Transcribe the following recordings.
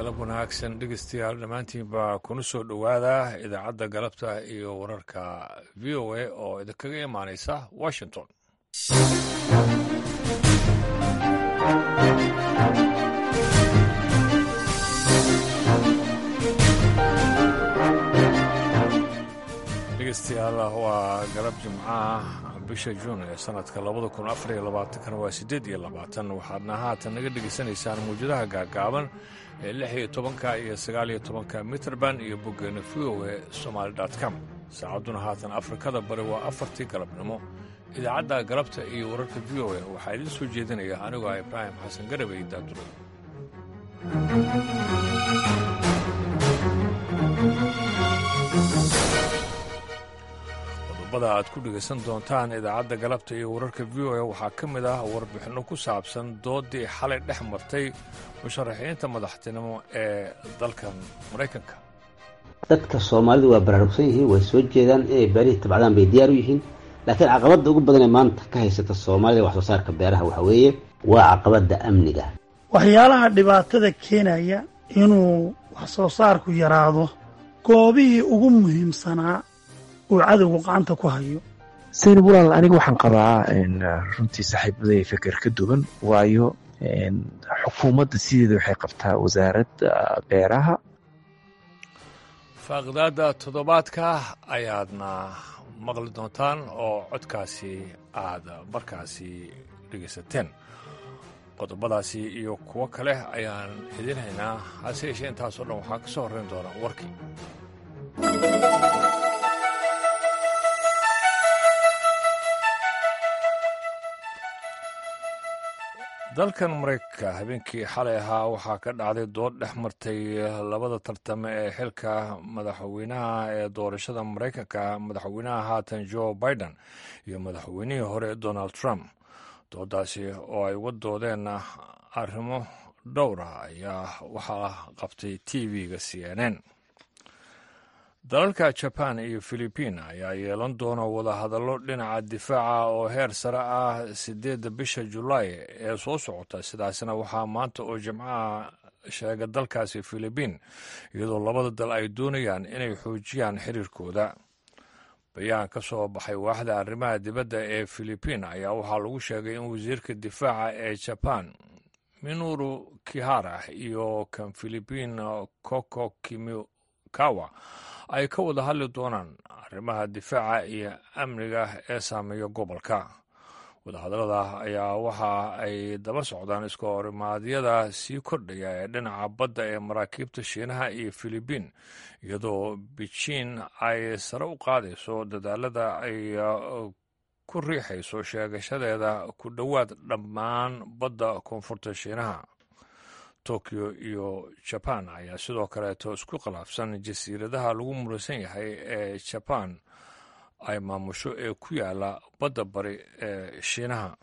galab wanaagsan dhegeystayaal dhammaantiinba kuna soo dhowaada idaacadda galabta iyo wararka v o a oo idinkaga imaanaysa washington dhegeystayaal waa galab jimcaha bisha juun ee sanadka labada kun afariyo labaatankana waa siddeed iyo labaatan waxaadna haatan naga dhegaysanaysaan mawjadaha gaagaaban ee lix iyo tobanka iyo sagaal iyo tobanka mitrband iyo boggeena v o e somaali com saacadduna haatan afrikada bari waa afartii galabnimo idaacadda galabta iyo wararka v o e waxaa idiin soo jeedinaya anigoo ah ibraahim xasan garabey daaduro qodobada aad ku dhegaysan doontaan idaacadda galabta iyo wararka v o a waxaa ka mid ah warbixinno ku saabsan doodii xalay dhex martay musharaxiinta madaxtinimo ee dalkan maraykanka dadka soomaalidu waa baraarugsan yihiin way soo jeedaan inay beerihii tabcdaan bay diyaar u yihiin laakiin caqabadda ugu badanee maanta ka haysata soomaalida wax soo saarka beeraha waxa weeye waa caqabadda amniga waxyaalaha dhibaatada keenaya inuu wax soo saarku yaraado goobihii ugu muhiimsanaa uu cadowgu gacanta ku hayo saynab walaal aniga waxaan qabaa runtii saaxiibaday feker ka duwan waayo xukuumadda sideeda waxay qabtaa wasaaradda beeraha faaqidaadda toddobaadka ayaadna maqli doontaan oo codkaasi aad markaasi dhegaysateen qodobadaasi iyo kuwo kale ayaan idin haynaa hase yeeshee intaasoo dhan waxaa ka soo horrayn doona warkii dalkan maraykanka habeenkii xalay ahaa waxaa ka dhacday dood dhex martay labada tartame ee xilka madaxweynaha ee doorashada maraykanka madaxweynaha haatan joe biden iyo madaxweynihii hore donald trump doodaasi oo ay uga doodeen arrimo dhowra ayaa waxaa qabtay t v-ga c n n dalalka jaban iyo filibiin ayaa yeelan doona wadahadallo dhinaca difaaca oo heer sare ah siddeedda bisha julaay ee soo socota sidaasna waxaa maanta oo jimcaha sheega dalkaasi filibiin iyadoo labada dal ay doonayaan inay xoojiyaan xiriirkooda bayaan ka soo baxay waaxda arrimaha dibadda ee filibiin ayaa waxaa lagu sheegay in wasiirka difaaca ee jaban minuru kihara iyo kan filibiin koko kimikawa ay ka wada hadli doonaan arrimaha difaaca iyo amniga ee saameeya gobolka wadahadallada ayaa waxa ay daba socdaan iska horimaadyada sii kordhaya ee dhinaca badda ee maraakiibta shiinaha iyo filibiin iyadoo bejiin ay sare u qaadayso dadaalada ay ku riixayso sheegashadeeda ku dhowaad dhammaan badda koonfurta shiinaha tokyo iyo jaban ayaa sidoo kaleeto isku khilaafsan jasiiradaha lagu muraysan yahay ee jaban ay maamusho ee ku yaala badda bari ee shiinaha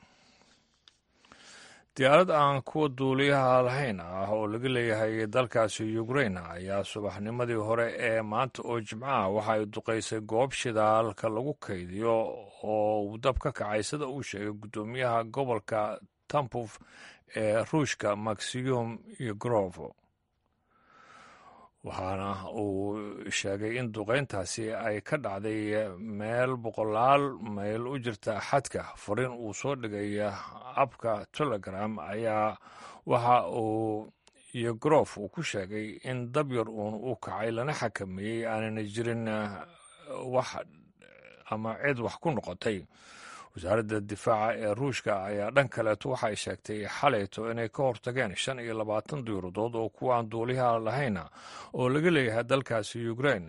diyaarad aan kuwa duuliyaha lahayn ah oo laga leeyahay dalkaasi ukrain ayaa subaxnimadii hore ee maanta oo jimcaha waxa ay duqaysay goob shidaalka lagu kaydiyo oo uu dab ka kacay sida uu sheegay guddoomiyaha gobolka tampuf ee ruushka maxiyum yogrov waxaana uu sheegay in duqayntaasi ay ka dhacday meel boqolaal mayl u jirta xadka fariin uu soo dhigay abka telegram ayaa waxa uu yogrov uu ku sheegay in dabyar uun uu kacay lana xakameeyey aanana jirin wax ama cid wax ku noqotay wasaaradda difaaca ee ruushka ayaa dhan kaleeto waxay sheegtay xalayto inay ka hortageen shan iyo labaatan diiradood oo kuwaan duuliyaha lahayna oo laga leeyahay dalkaasi ukrain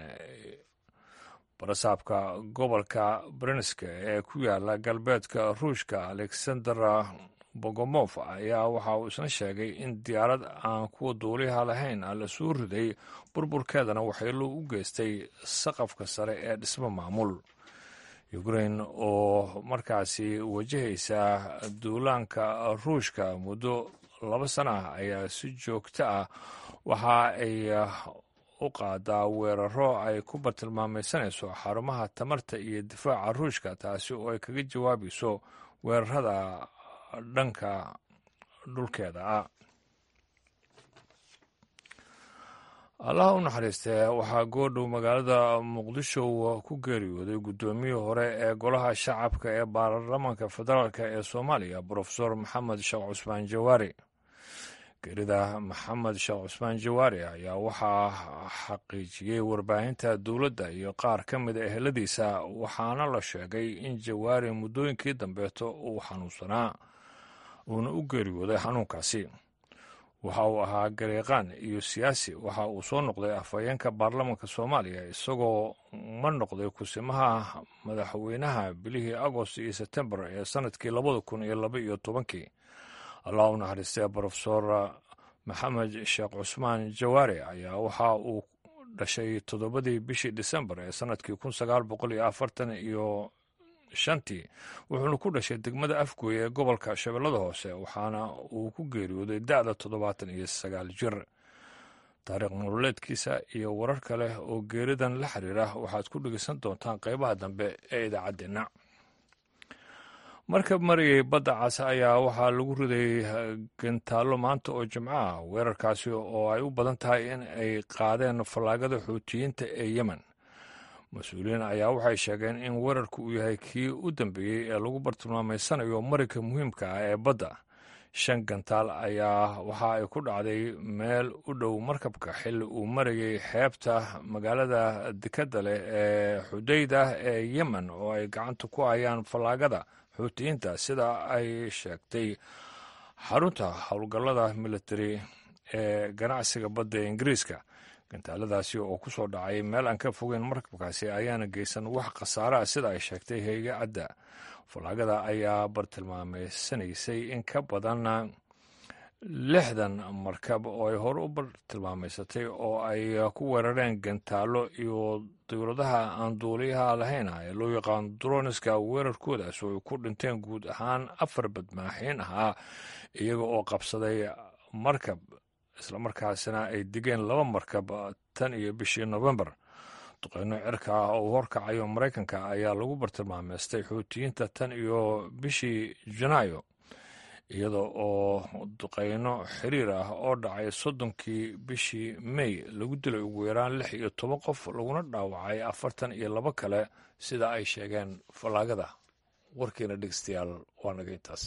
barasaabka gobolka brenska ee ku yaala galbeedka ruushka alexander bogomof ayaa waxa uu isna sheegay in diyaarad aan kuwa duuliyaha lahayn la soo riday burburkeedana waxyeelo u geystay saqafka sare ee dhismo maamul ukrain oo markaasi wajahaysa duulaanka ruushka muddo laba sana ah ayaa si joogto ah waxa ay u qaadaa weeraro ay ku bartilmaamaysanayso xarumaha tamarta iyo difaaca ruushka taasi oo ay kaga jawaabayso weerarada dhanka dhulkeeda ah allaha u naxariistee waxaa goodhow magaalada muqdisho ku geeriyooday guddoomiyii hore ee golaha shacabka ee baarlamaanka federaalk ee soomaaliya brofesor maxamed sheekh cusmaan jawaari geerida maxamed sheekh cusmaan jawaari ayaa waxaa xaqiijiyey warbaahinta dowladda iyo qaar ka mid a eheladiisa waxaana la sheegay in jawaari muddooyinkii dambeeto uu xanuunsanaa uuna u geeriyooday xanuunkaasi waxa uu ahaa gareeqaan iyo siyaasi waxa uu soo noqday afhayeenka baarlamaanka soomaaliya isagoo ma noqday kusimaha madaxweynaha bilihii agost iyo sebtembar ee sanadkii labada kun iyo laba iyo tobankii allah u naxariistee brofesor maxamed sheekh cusmaan jawaare ayaa waxa uu dhashay toddobadii bishii disembar ee sanadkii kun sagaal boqol iyo afartan iyo shantii wuxuuna ku dhashay degmada afgooy ee gobolka shabeellada hoose waxaana uu ku geeriyooday da'da toddobaatan iyo sagaal jir taariikh nololeedkiisa iyo warar kale oo geeridan la xiriira waxaad ku dhegeysan doontaan qeybaha dambe ee idaacaddeenna markab marayay badda cas ayaa waxaa lagu riday gantaallo maanta oo jimco ah weerarkaasi oo ay u badan tahay in ay qaadeen fallaagada xuutiyiinta ee yemen mas-uuliyiin ayaa waxay sheegeen in weerarku uu yahay kii u dambeeyey ee lagu bartilmaameysanayo marinka muhiimka ah ee badda shan gantaal ayaa waxa ay ku dhacday meel u dhow markabka xilli uu marayay xeebta magaalada dekadda leh ee xudayda ee yemen oo ay gacanta ku hayaan fallaagada xuutiyiinta sida ay sheegtay xarunta howlgallada militari ee ganacsiga badda ee ingiriiska gantaaladaasi oo ku soo dhacay meel aan ka fogeyn markabkaasi ayaana geysan wax khasaaraha sida ay sheegtay hay-adda fallaagada ayaa bartilmaameysanaysay in ka badan lixdan markab oo ay hore u bartilmaameysatay oo ay ku weerareen gantaallo iyo dowladaha aan duuliyaha lahayn ee loo yaqaan droniska weerarkoodaas oo ay ku dhinteen guud ahaan afar badmaaxiin ahaa iyaga oo qabsaday markab islamarkaasina ay digeen laba markab tan iyo bishii nofembar duqeyno cirka ah oo horkacayo maraykanka ayaa lagu bartilmaameystay xuutiyiinta tan iyo bishii janaayo iyada oo duqeyno xiriir ah oo dhacay soddonkii bishii mey lagu dilay ugu yaraan lix iyo toban qof laguna dhaawacay afartan iyo labo kale sida ay sheegeen fallaagada warkiina dhegeystayaal waa naga intaas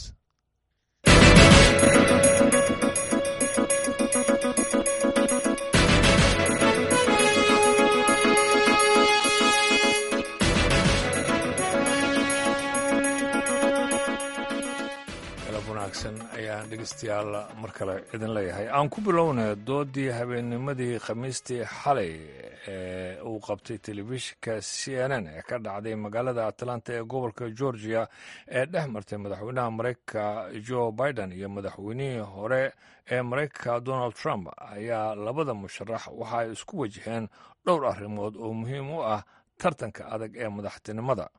ayaan dhegeystayaal mar kale idin leeyahay aan ku bilowna doodii habeennimadii khamiistii xalay ee uu qabtay telefishinka c n n ee ka dhacday magaalada atlanta ee gobolka georgia ee dhex martay madaxweynaha maraykanka joe biden iyo madaxweynihii hore ee maraykanka donald trump ayaa labada musharax waxa ay isku wajaheen dhowr arrimood oo muhiim u ah tartanka adag ee madaxtinimada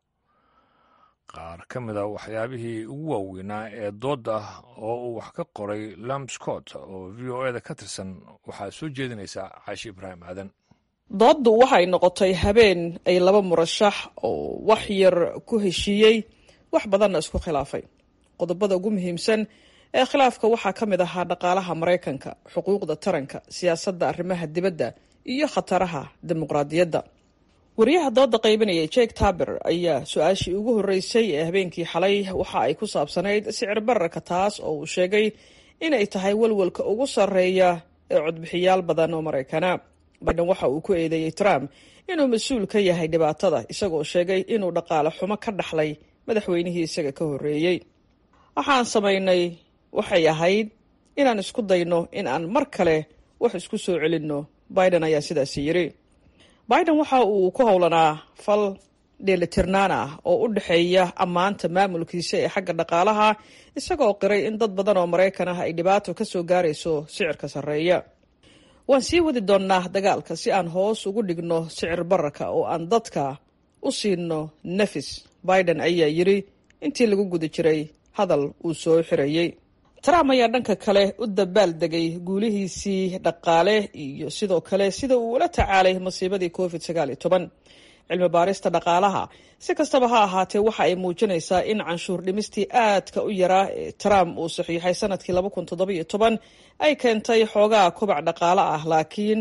qaar ka mid a waxyaabihii ugu waaweynaa ee doodda oo uu wax ka qoray lam scott oo v o eda ka tirsan waxaa soo jeedinaysaa caashi ibraahim aadan dooddu waxay noqotay habeen ay laba murashax oo wax yar ku heshiiyey wax badanna isku khilaafay qodobada ugu muhiimsan ee khilaafka waxaa ka mid ahaa dhaqaalaha maraykanka xuquuqda taranka siyaasadda arrimaha dibadda iyo khataraha dimuqraadiyadda wariyaha dooda qaybinaya jake taber ayaa su-aashii ugu horreysay ee habeenkii xalay waxa ay ku saabsanayd sicir bararka taas oo uu sheegay inay tahay walwalka ugu sarreeya ee codbixiyaal badan oo maraykana biden waxa uu ku eedeeyey trump inuu mas-uul ka yahay dhibaatada isagoo sheegay inuu dhaqaale xumo ka dhaxlay madaxweynihii isaga ka horreeyey waxaan samaynay waxay ahayd inaan isku dayno in aan mar kale wax isku soo celinno biden ayaa sidaasi yidhi biden waxa uu ku howlanaa fal dheelitirnaan ah oo u dhexeeya ammaanta maamulkiisa ee xagga dhaqaalaha isagoo qiray in dad badan oo maraykan ah ay dhibaato ka soo gaarayso sicirka sarreeya waan sii wadi doonnaa dagaalka si aan hoos ugu dhigno sicir bararka oo aan dadka u siino nafis biden ayaa yidhi intii lagu guda jiray hadal uu soo xirayey trump ayaa dhanka kale u dabaal degay guulihiisii dhaqaale iyo sidoo kale sida uu ula tacaalay masiibadii covid sagaal iyo toban cilmi baarista dhaqaalaha si kastaba ha ahaatee waxa ay muujinaysaa in canshuur dhimistii aadka u yaraa ee trump uu saxiixay sanadkii laba kun toddoba iyo toban ay keentay xoogaa kobac dhaqaale ah laakiin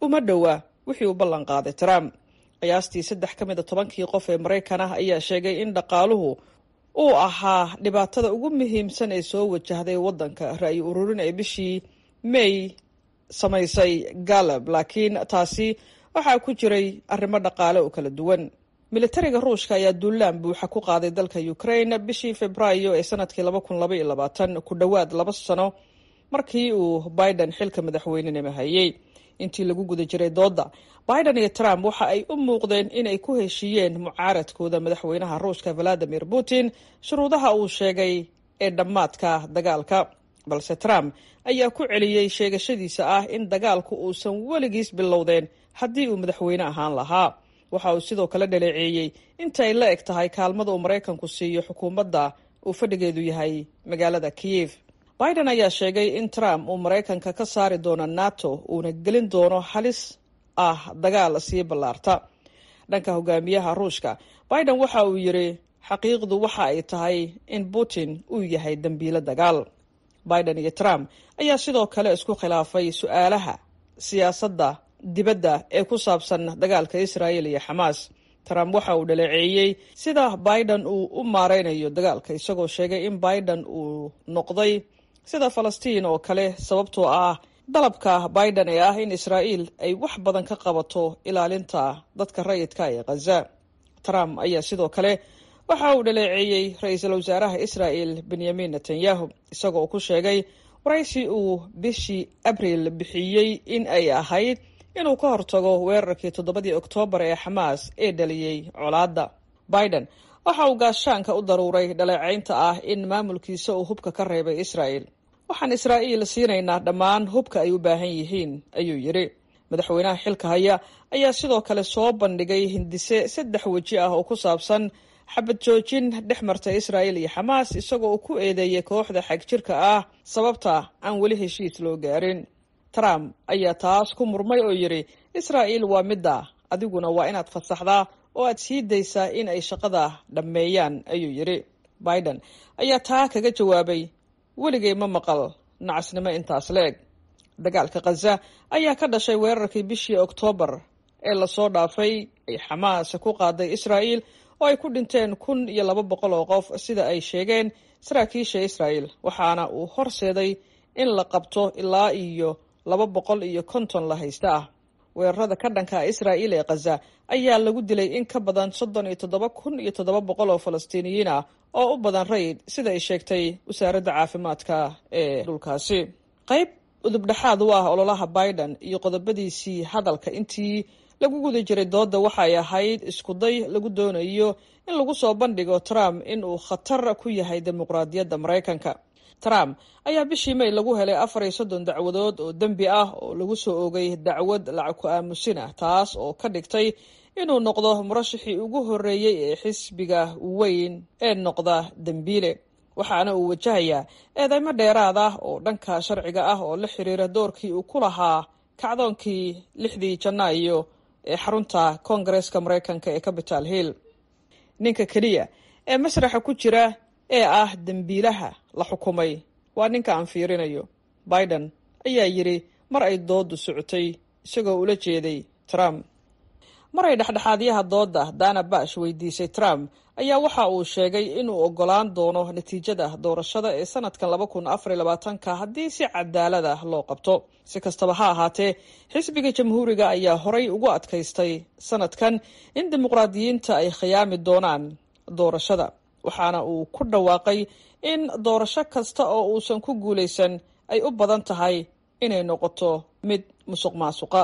uma dhowa wixii uu ballan qaaday trump qiyaastii saddex ka mid a tobankii qof ee maraykan ah ayaa sheegay in dhaqaaluhu uu ahaa dhibaatada ugu muhiimsan ee soo wajahday waddanka ra'yi ururin ee bishii may samaysay galab laakiin taasi waxaa ku jiray arrimo dhaqaale oo kala duwan militariga ruushka ayaa duulaan buuxa ku qaaday dalka ukraine bishii februaayo ee sanadkii laba kun laba iyo labaatan ku dhowaad laba sano markii uu biden xilka madaxweynenima hayay intii lagu guda jiray dooda biden iyo trump waxa ay u muuqdeen inay ku heshiiyeen mucaaradkooda madaxweynaha ruushka valadimir putin shuruudaha uu sheegay ee dhammaadka dagaalka balse trump ayaa ku celiyey sheegashadiisa ah in dagaalku uusan weligiis bilowdeen haddii uu madaxweyne ahaan lahaa waxa uu sidoo kale dhaleeceeyey inta ay la eg tahay kaalmada uu maraykanku siiyo xukuumadda uu fadhigeedu yahay magaalada kiyef biden ayaa sheegay in trump uu maraykanka ka saari doono nato uuna gelin doono halis ah dagaal sii ballaarta dhanka hogaamiyaha ruushka biden waxa uu yidhi xaqiiqdu waxa ay tahay in putin uu yahay dembiilo dagaal biden iyo trump ayaa sidoo kale isku khilaafay su-aalaha siyaasadda dibadda ee ku saabsan dagaalka israel iyo xamaas trump waxa uu dhaleeceeyey sida biden uu u maareynayo dagaalka isagoo sheegay in biden uu noqday sida falastiin oo kale sababtoo ah dalabka biden ee ah in israa'iil ay wax badan ka qabato ilaalinta dadka rayidka ee khaza trump ayaa sidoo kale waxa uu dhaleeceeyey ra-iisul wasaaraha israel benyamin netanyahu isagoo uu ku sheegay waraysi uu bishii abril bixiyey in ay ahayd inuu ka hortago weerarkii toddobadii oktoobar ee xamaas ee dhaliyey colaadda biden waxa uu gaashaanka u daruuray dhaleecaynta ah in maamulkiisa uu hubka ka reebay israel waxaan israa'iil siinaynaa dhammaan hubka ay u baahan yihiin ayuu yidhi madaxweynaha xilka haya ayaa sidoo kale soo bandhigay hindise saddex weji ah oo ku saabsan xabad joojin dhex marta israa'il iyo xamaas isagoo uu ku eedeeyey kooxda xagjirka ah sababta aan weli heshiis loo gaarin trump ayaa taas ku murmay oo yidhi israa'iil waa midda adiguna waa inaad fasaxdaa oo aad sii daysaa in ay shaqada dhammeeyaan ayuu yidhi biden ayaa taa kaga jawaabay weligay ma maqal nacasnimo intaas la-eg dagaalka khaza ayaa ka dhashay weerarkii bishii oktoobar ee lasoo dhaafay ay xamaas ku qaaday israa'iil oo ay ku dhinteen kun iyo laba boqol oo qof sida ay sheegeen saraakiisha israa'el waxaana uu horseeday in la qabto ilaa iyo laba boqol iyo konton la haysta ah weerarada ka dhanka israa'iil ee khaza ayaa lagu dilay in ka badan soddon iyo toddoba kun iyo toddoba boqol oo falastiiniyiin ah oo u badan rayid sida ay sheegtay wasaaradda caafimaadka ee dhulkaasi qayb udubdhexaad u ah ololaha biden iyo qodobadiisii hadalka intii lagu guda jiray dooda waxay ahayd iskuday lagu doonayo in lagu soo bandhigo trump in uu khatar ku yahay dimuqraadiyadda maraykanka trump ayaa bishii may lagu helay afar iyo soddon dacwadood oo dembi ah oo lagu soo oogay dacwad lacag ku aamusin ah taas oo ka dhigtay inuu noqdo murashixii ugu horreeyey ee xisbiga weyn ee noqda dembiile waxaana uu wajahayaa eedeymo dheeraad ah oo dhanka sharciga ah oo la xiriira doorkii uu ku lahaa kacdoonkii lixdii janaayo ee xarunta koongareeska maraykanka ee capital hill ninka keliya ee masraxa ku jira ee ah dembiilaha la xukumay waa ninka aan fiirinayo biden ayaa yidhi mar ay doodu socotay isagoo ula jeeday trump mar ay dhexdhexaadyaha dooda dana bash weydiisay trump ayaa waxa uu sheegay inuu ogolaan doono natiijada doorashada ee sanadkan laba kun afar iyo labaatanka haddii si cadaalad ah loo qabto si kastaba ha ahaatee xisbiga jamhuuriga ayaa horay ugu adkaystay sanadkan in dimuqraadiyiinta ay khiyaami doonaan doorashada waxaana uu ku dhawaaqay in doorasho kasta oo uusan ku guulaysan ay u badan tahay inay noqoto mid musuq maasuqa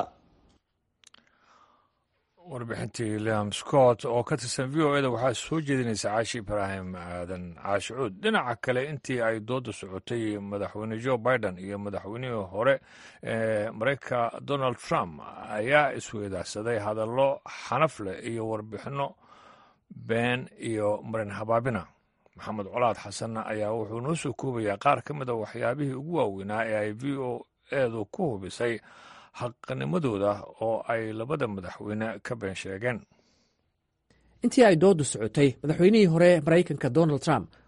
warbixintii liam scott oo ka tirsan v o eda waxaa soo jeedinaysa caashi ibraahim aadan caashicuud dhinaca kale intii ay dooda socotay madaxweyne joe biden iyo madaxweynihii hore ee mareykanka donald trump ayaa isweydaarsaday hadallo xanaf leh iyo warbixinno been iyo marin habaabina maxamed colaad xasan ayaa wuxuu noo soo koobayaa qaar ka mid a waxyaabihii ugu waaweynaa ee ay v o edu ku hubisay xaqnimadooda oo ay labada madaxweyne ka been sheegeen intii ay doodu socotay madaxweynihii hore maraykanka donald trump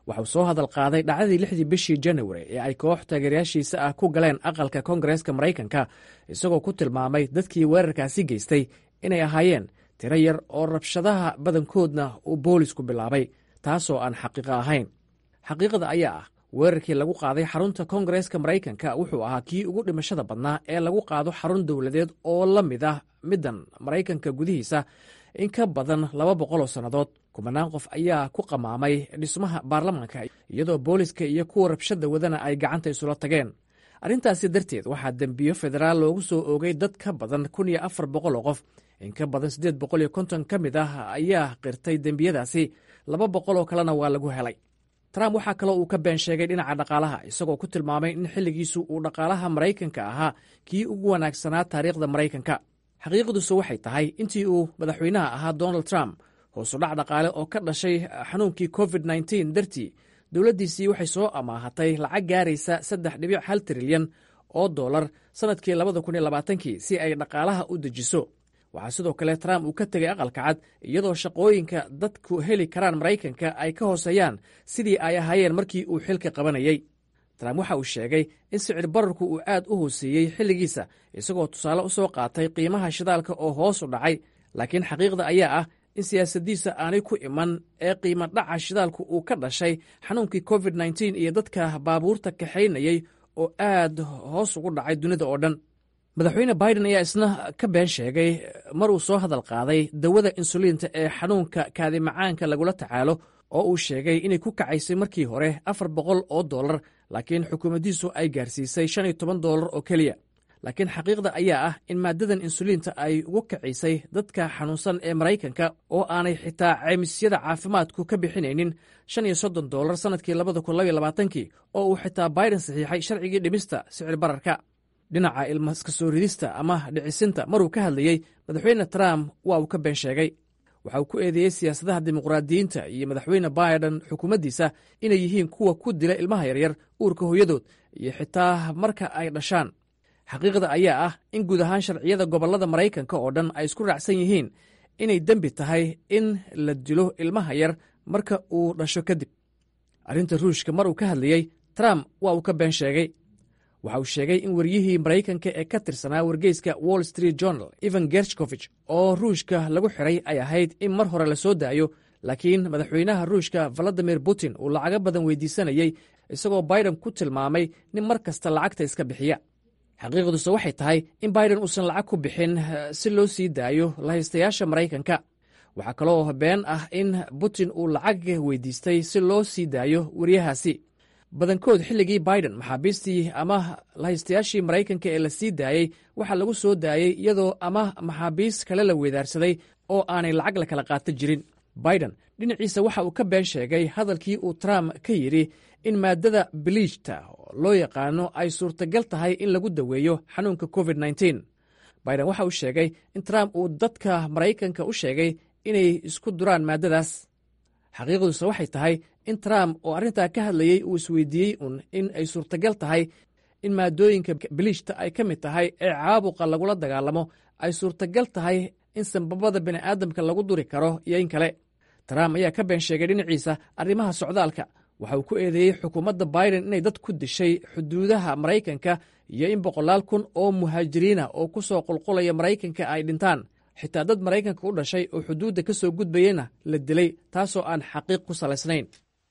waxauu soo hadal qaaday dhacdadii lixdii bishii januari ee ay koox taageerayaashiisa ah ku galeen aqalka koongareeska maraykanka isagoo ku tilmaamay dadkii weerarkaasi geystay inay ahaayeen tiro yar oo rabshadaha badankoodna uu boolisku bilaabay taasoo aan xaqiiqo ahayn xaqiiqada ayaa ah weerarkii lagu qaaday xarunta koongareeska maraykanka wuxuu ahaa kii ugu dhimashada badnaa ee lagu qaado xarun dowladeed oo la mid ah middan maraykanka gudihiisa in ka badan laba boqoloo sannadood kumanaan qof ayaa ku qamaamay dhismaha baarlamaanka iyadoo booliska iyo kuwa rabshada wadana ay gacanta isula tageen arrintaasi darteed waxaa dembiyo federaal loogu soo oogay dad ka badan kun iyo afar boqol oo qof in ka badan siddeed boqol iyo konton ka mid ah ayaa qirtay dembiyadaasi laba boqol oo kalena waa lagu helay trump waxaa kaloo uu ka been sheegay dhinaca dhaqaalaha isagoo ku tilmaamay in xilligiisu uu dhaqaalaha maraykanka ahaa kii ugu wanaagsanaa taariikhda maraykanka xaqiiqadiisu waxay tahay intii uu madaxweynaha ahaa donald trump hoosudhac dhaqaale oo ka dhashay xanuunkii covid nteen dartii dowladdiisii waxay soo amaahatay lacag gaaraysa saddex dhibic hal trilyan oo dollar sannadkii labada kun iyo labaatankii si ay dhaqaalaha u dejiso waxaa sidoo kale trump uu ka tegay aqalka cad iyadoo shaqooyinka dadku heli karaan maraykanka ay ka hooseeyaan sidii ay ahaayeen markii uu xilka qabanayey trump waxa uu sheegay in sicir bararku uu aad u hooseeyey xilligiisa isagoo tusaale u soo qaatay qiimaha shidaalka oo hoos u dhacay laakiin xaqiiqda ayaa ah in siyaasaddiisa aanay ku iman ee qiimo dhaca shidaalku uu ka dhashay xanuunkii covid nteen iyo dadka baabuurta kaxaynayey oo aad hoos ugu dhacay dunida oo dhan madaxweyne biden ayaa isna ka been sheegay mar uu soo hadal qaaday dawada insuliinta ee xanuunka kaadimacaanka lagula tacaalo oo uu sheegay inay ku kacaysay markii hore afar boqol oo dollar laakiin xukuumaddiisu ay gaarsiisay shan iyo toban dollar oo keliya laakiin xaqiiqda ayaa ah in maaddadan insuliinta ay ugu kacisay dadka xanuunsan ee maraykanka oo aanay xitaa ceymisyada caafimaadku ka bixinaynin shan iyo soddon dollar sannadkii labada kun labaiyo labaatankii oo uu xitaa biden saxiixay sharcigii dhimista sicir bararka dhinaca ilmaska soo ridista ama dhicisinta maruu ka hadlayey madaxweyne trump waa uu ka been sheegay waxa uu ku eedeeyey siyaasadaha dimuqraadiyiinta iyo madaxweyne biden xukuumaddiisa inay yihiin kuwa ku dila ilmaha yaryar uurka hooyadood iyo xitaa marka ay dhashaan xaqiiqda ayaa ah in guud ahaan sharciyada gobollada maraykanka oo dhan ay isku raacsan yihiin inay dembi tahay in la dilo ilmaha yar marka uu dhasho kadib arrinta ruushka mar uu ka hadlayey trump waa uu ka been sheegay waxa uu sheegay in waryihii maraykanka ee ka tirsanaa wargeyska wall street journal evan gershkovich oo ruushka lagu xiray ay ahayd in mar hore la soo daayo laakiin madaxweynaha ruushka valadimir putin uu lacago badan weydiisanayey isagoo biden ku tilmaamay nin mar kasta lacagta iska bixiya xaqiiqduse waxay tahay in biden uusan lacag ku bixin si loo sii daayo lahaystayaasha maraykanka waxaa kaloo been ah in putin uu lacag weydiistay si loo sii daayo waryahaasi badankood xilligii biden maxaabiistii ama lahaystayaashii maraykanka ee la sii daayey waxaa lagu soo daayey iyadoo ama maxaabiis kale la weedaarsaday oo aanay lacag la kala qaato jirin biden dhinaciisa waxa uu ka been sheegay hadalkii uu trump ka yidhi in maaddada biliijta loo yaqaano ay suurtagal tahay in lagu daweeyo xanuunka covid nteen biden waxa uu sheegay in trump uu dadka maraykanka u sheegay inay isku duraan maaddadaas xaqiiqduse waxay tahay in trump oo arrintaa ka hadlayey uu isweydiiyey un in ay suurtagal tahay in maadooyinka biliijta ay ka mid tahay ee caabuqa lagula dagaalamo ay suurtagal tahay in sanbabada bini'aadamka lagu duri karo iyo in kale trump ayaa ka been sheegay dhinaciisa arrimaha socdaalka waxa uu ku eedeeyey xukuumadda biden inay dad ku dishay xuduudaha maraykanka iyo in boqolaal kun oo muhaajiriina oo ku soo qulqulaya maraykanka ay dhintaan xitaa dad maraykanka u dhashay oo xuduudda ka soo gudbayena la dilay taasoo aan xaqiiq ku salaysnayn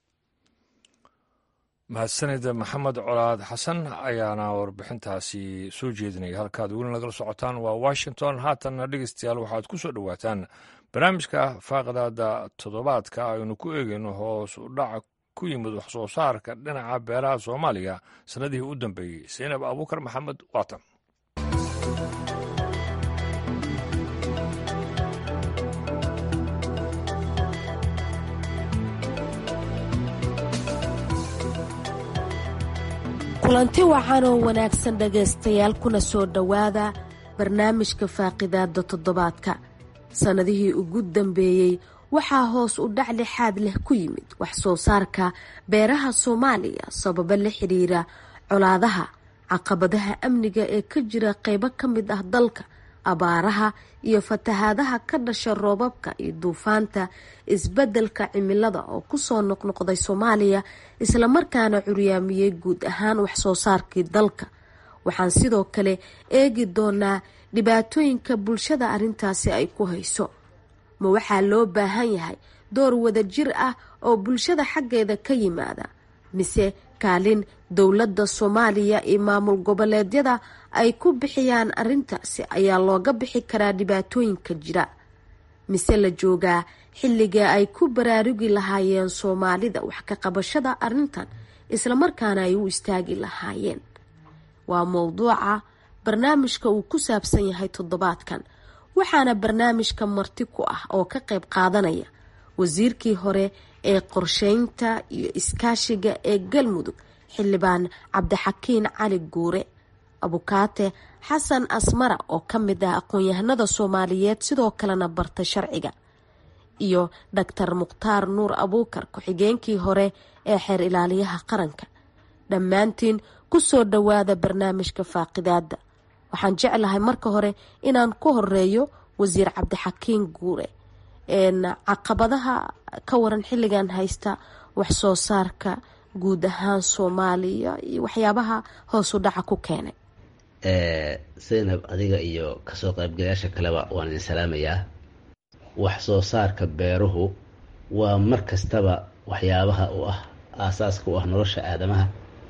mahadsanida maxamed colaad xasan ayaana warbixintaasi soo jeedinaya halkaad weli nagala socotaan waa washington haatanna dhegeystayaal waxaad ku soo dhowaataan barnaamijka faaqdaada toddobaadka aynu ku eegayno hoos u dhaca ku yimid wax soo saarka dhinaca beeraha soomaaliya sannadihii u dambeeyey saynab abuukar maxamed waatan kulanti wacan oo wanaagsan dhegaystayaal kuna soo dhowaada barnaamijka faaqidaada toddobaadka sannadihii ugu dambeeyey waxaa hoos u dhac lixaad leh ku yimid wax soo saarka beeraha soomaaliya sababo la xiriira colaadaha caqabadaha amniga ee ka jira qeybo ka mid ah dalka abaaraha iyo fatahaadaha ka dhasha roobabka iyo duufaanta isbeddelka cimilada oo kusoo noqnoqday soomaaliya islamarkaana curyaamiyey guud ahaan waxsoo saarkii dalka waxaan sidoo kale eegi doonaa dhibaatooyinka bulshada arrintaasi ay ku hayso ma waxaa loo baahan yahay door wadajir ah oo bulshada xaggeeda ka yimaada mise kaalin dowladda soomaaliya iyo maamul goboleedyada ay ku bixiyaan arrintaasi ayaa looga bixi karaa dhibaatooyinka jira mise la joogaa xilliga ay ku baraarugi lahaayeen soomaalida wax ka qabashada arrintan islamarkaana ay u istaagi lahaayeen waa mowduuca barnaamijka uu ku saabsan yahay toddobaadkan waxaana barnaamijka marti ku ah oo ka qayb qaadanaya wasiirkii hore ee qorsheynta iyo iskaashiga ee galmudug xildhibaan cabdixakiin cali guure abukaate xasan asmara oo ka mid ah aqoon-yahanada soomaaliyeed sidoo kalena barta sharciga iyo doctor mukhtaar nuur abuukar ku-xigeenkii hore ee xeer ilaaliyaha qaranka dhammaantiin kusoo dhowaada barnaamijka faaqidaada waxaan jeclahay marka hore inaan ku horeeyo wasiir cabdixakiin guure caqabadaha ka waran xilligan haysta wax soo saarka guud ahaan soomaaliya iyo waxyaabaha hoosu dhaca ku keenay zaynab adiga iyo kasoo qaybgalayaasha kaleba waan idin salaamayaa wax soo saarka beeruhu waa mar kastaba waxyaabaha u ah aasaaska u ah nolosha aadamaha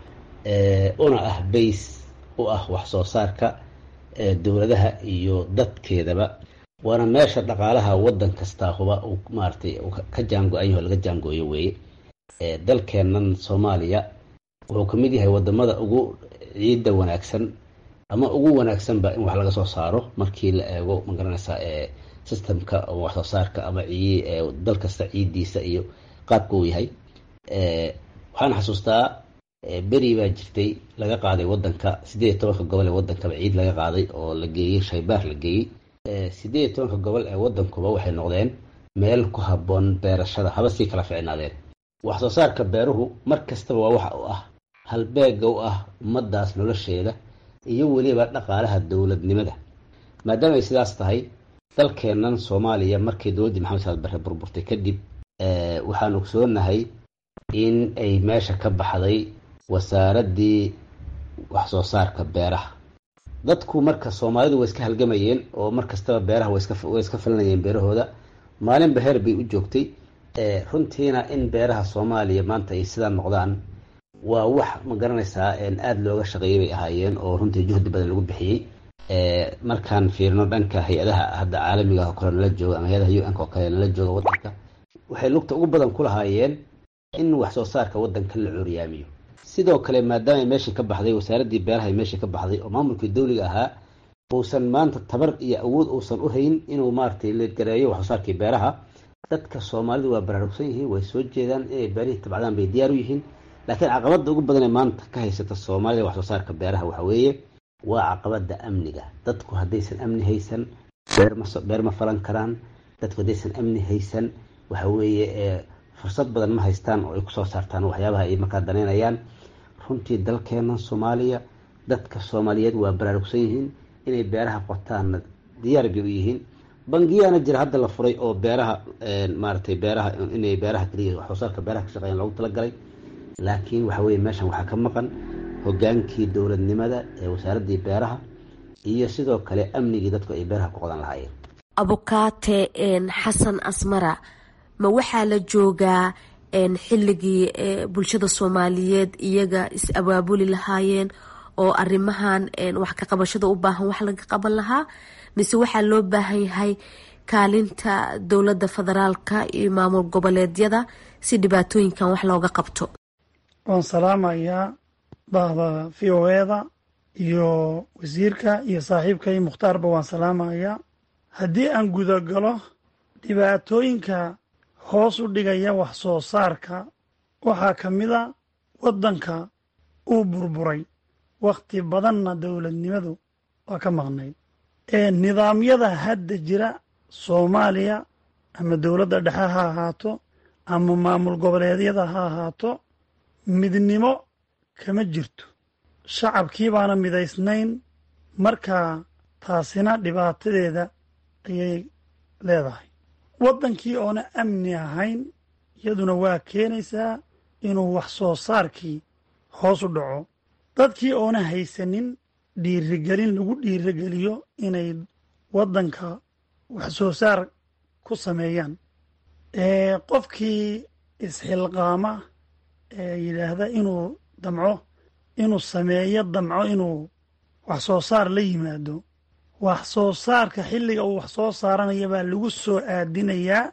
una ah bays u ah wax soo saarka dowladaha iyo dadkeedaba waana meesha dhaqaalaha wadan kastaa huba uu maaratay ka jaango-anyaho laga jaangooyo weeye dalkeennan soomaaliya wuxuu ka mid yahay wadamada ugu ciidda wanaagsan ama ugu wanaagsanba in wax laga soo saaro markii la eego magaranaysaa systemka wax soo saarka ama dal kasta ciiddiisa iyo qaabka uu yahay waxaan xasuustaa beri baa jirtay laga qaaday wadanka sideed iyo tobanka gobol ee wadankaba ciid laga qaaday oo la geeyey shaybaar la geeyey sideed iyo tobanka gobol ee wadankuba waxay noqdeen meel ku habboon beerashada haba sii kala ficnaadeen wax soo saarka beeruhu mar kastaba waa waxa u ah halbeega u ah ummadaas nolosheeda iyo weliba dhaqaalaha dowladnimada maadaama ay sidaas tahay dalkeennan soomaaliya markii dowladdii maxamed saad barre burburtay kadib waxaan ogsoonahay in ay meesha ka baxday wasaaraddii wax soo saarka beeraha dadku marka soomaalidu way iska halgamayeen oo mar kastaba beeraha way iska falinayeen beerahooda maalinba heer bay u joogtay runtiina in beeraha soomaaliya maanta ay sidaa noqdaan waa wax ma garanaysaa aada looga shaqeeyay bay ahaayeen oo runtii juhdi badan lagu bixiyey markaan fiirino dhanka hay-adaha hadda caalamiga oo kale nala jooga ama hay-adaha u n oo kale nala jooga wadanka waxay lugta ugu badan ku lahaayeen in wax soo saarka wadanka la curyaamiyo sidoo kale maadaama meeshii ka baxday wasaaraddii beeraha meeshii ka baxday oo maamulkii dowliga ahaa uusan maanta tabar iyo awood uusan u hayn inuu maaratay leedgareeyo wax soo saarkii beeraha dadka soomaalidu waa baraarugsan yihiin way soo jeedaan inay beerihii tabcdaan bay diyaar u yihiin laakiin caqabada ugu badan ee maanta ka haysata soomaalida wax soo saarka beeraha waxa weeye waa caqabada amniga dadku haddaysan amni haysan beer ma falan karaan dadku haddaysan amni haysan waxa weeye fursad badan ma haystaan oo ay kusoo saartaan waxyaabaha ay markaa danaynayaan runtii dalkeena soomaaliya dadka soomaaliyeed waa baraarugsan yihiin inay beeraha qotaanna diyaar bay u yihiin bangiyaana jira hadda la furay oo beeraha maaratay beeraha inay beeraha keliya wax soo saarka beeraha ka shaqeeyaan loogu talagalay laakiin waxa weye meeshan waxaa ka maqan hogaankii dowladnimada ee wasaaraddii beeraha iyo sidoo kale amnigii dadku ay beeraha ku qodan lahaayeen abukaate xasan asmara ma waxaa la joogaa xilligii bulshada soomaaliyeed iyaga is abaabuli lahaayeen oo arrimahan wax ka qabashada u baahan wax laga qaban lahaa mise waxaa loo baahan yahay kaalinta dowladda federaalka iyo maamul goboleedyada si dhibaatooyinkan wax looga qabto waan salaamayaa bahda v o eda iyo wasiirka iyo saaxiibkay mukhtaarba waan salaamayaa haddii aan gudagalo dhibaatooyinka hoos u dhigaya wax soo saarka waxaa ka mid a waddanka uu burburay wakhti badanna dowladnimadu waa ka maqnayd ee nidaamyada hadda jira soomaaliya ama dowladda dhexe ha ahaato ama maamul goboleedyada ha ahaato midnimo kama jirto shacabkii baana midaysnayn markaa taasina dhibaatadeeda ayay leedahay waddankii oona amni ahayn iyaduna waa keenaysaa inuu wax soo saarkii hoos u dhaco dadkii oona haysanin dhiirigelin lagu dhiirigeliyo inay waddanka wax soo saar ku sameeyaan qofkii isxilqaama ee yidhaahda inuu damco inuu sameeyo damco inuu wax soo saar la yimaado wax soo saarka xilliga uu wax soo saaranaya baa lagu soo aadinayaa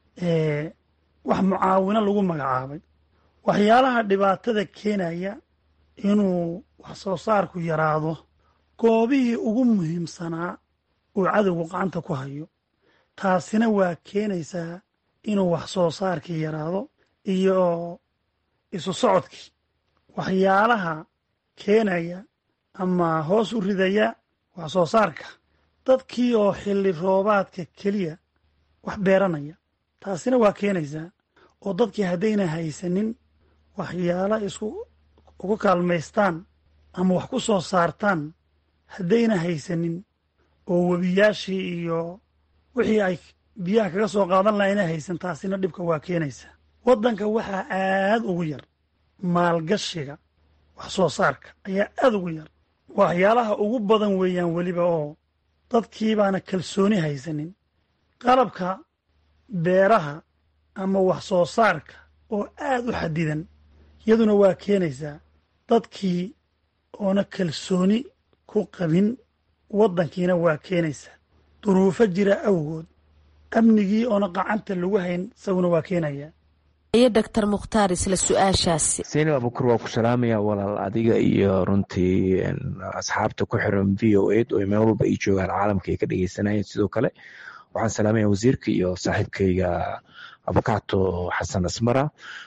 wax mucaawino lagu magacaabay waxyaalaha dhibaatada keenaya inuu wax soo saarku yaraado goobihii ugu muhiimsanaa uu cadowgu gacanta ku hayo taasina waa keenaysaa inuu wax soo saarkii yaraado iyo isu socodkii waxyaalaha keenaya ama hoos u ridaya wax soo saarka dadkii oo xilli roobaadka keliya wax beeranaya taasina waa keenaysaa oo dadkii haddayna haysanin waxyaala isku ugu kaalmaystaan ama wax ku soo saartaan haddayna haysanin oo webiyaashii iyo wixii ay biyaha kaga soo qaadan laha ayna haysan taasina dhibka waa keenaysaa waddanka waxaa aad ugu yar maalgashiga wax soo saarka ayaa aad ugu yar waxyaalaha ugu badan weeyaan weliba oo dadkii baana kalsooni haysanin qalabka beeraha ama wax soo saarka oo aad u xadidan iyaduna waa keenaysaa dadkii oona kalsooni ku qabin waddankiina waa keenaysaa duruufo jira awgood amnigii oona qacanta lagu hayn isaguna waa keenayaa iyo doctor mukhtaar isla su-aashaasi seyni abukur waa ku salaamaya walaal adiga iyo runtii asxaabta ku xiran v o ed oo meel walba ay joogaan caalamka ay ka dhegeysanayeen sidoo kale waxaan salaamaya wasiirka iyo saaxiibkayga abukato xasan asmara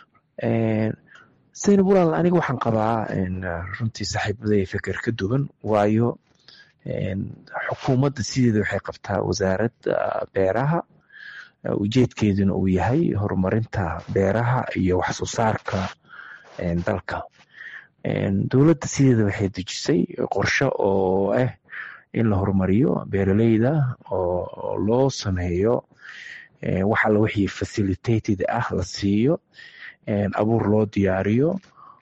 seyni walaal aniga waxaan qabaa runtii saaxiibaday feker ka duwan waayo xukuumadda sideeda waxay qabtaa wasaaradda beeraha ujeedkeeduna uu yahay horumarinta beeraha iyo wax soo saarka dalka dowladda sideeda waxay dejisay qorshe oo ah in la horumariyo beeraleyda oo loo sameeyo wax alla wixii facilitated ah la siiyo abuur loo diyaariyo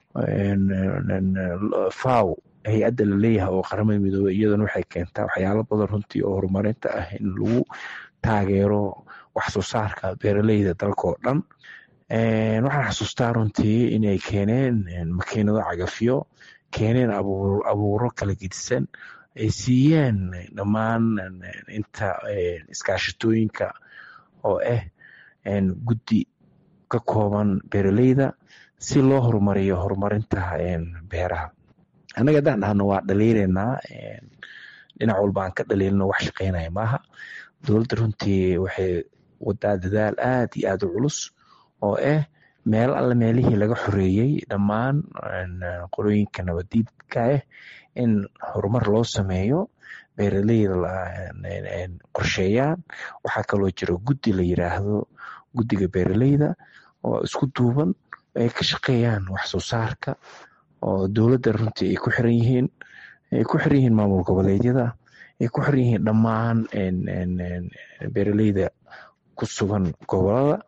faw hay-adda laleeyahay oo qaramada midoobey iyaduna waxay keentaa waxyaalo badan runtii oo horumarinta ah in lagu taageero wax soo saarka beeraleyda dalka oo dhan waxaan xasuustaa runtii inay keeneen makiinado cagafyo keeneen abuuro kala gedisan ay siiyeen dhammaan inta iskaashatooyinka oo ah guddi ka kooban beeraleyda si loo horumariyo horumarinta beeraha annaga haddaan dhahno waa dhaliilaynaa dhinac walba aan ka dhaliilno wax shaqeynaya maaha dowladda runtii waxay wadaa dadaal aad iyo aad u culus oo ah meel alle meelihii laga xoreeyey dhammaan qolooyinka nabadiidka ah in horumar loo sameeyo beeraleyda qorsheeyaan waxaa kaloo jira guddi la yiraahdo guddiga beeraleyda oo isku duuban ay ka shaqeeyaan wax soo saarka oo dowladda runtii ay ku xiran yihiin ay ku xiran yihiin maamul goboleedyada ay ku xiran yihiin dhammaan beeraleyda ku sugan gobolada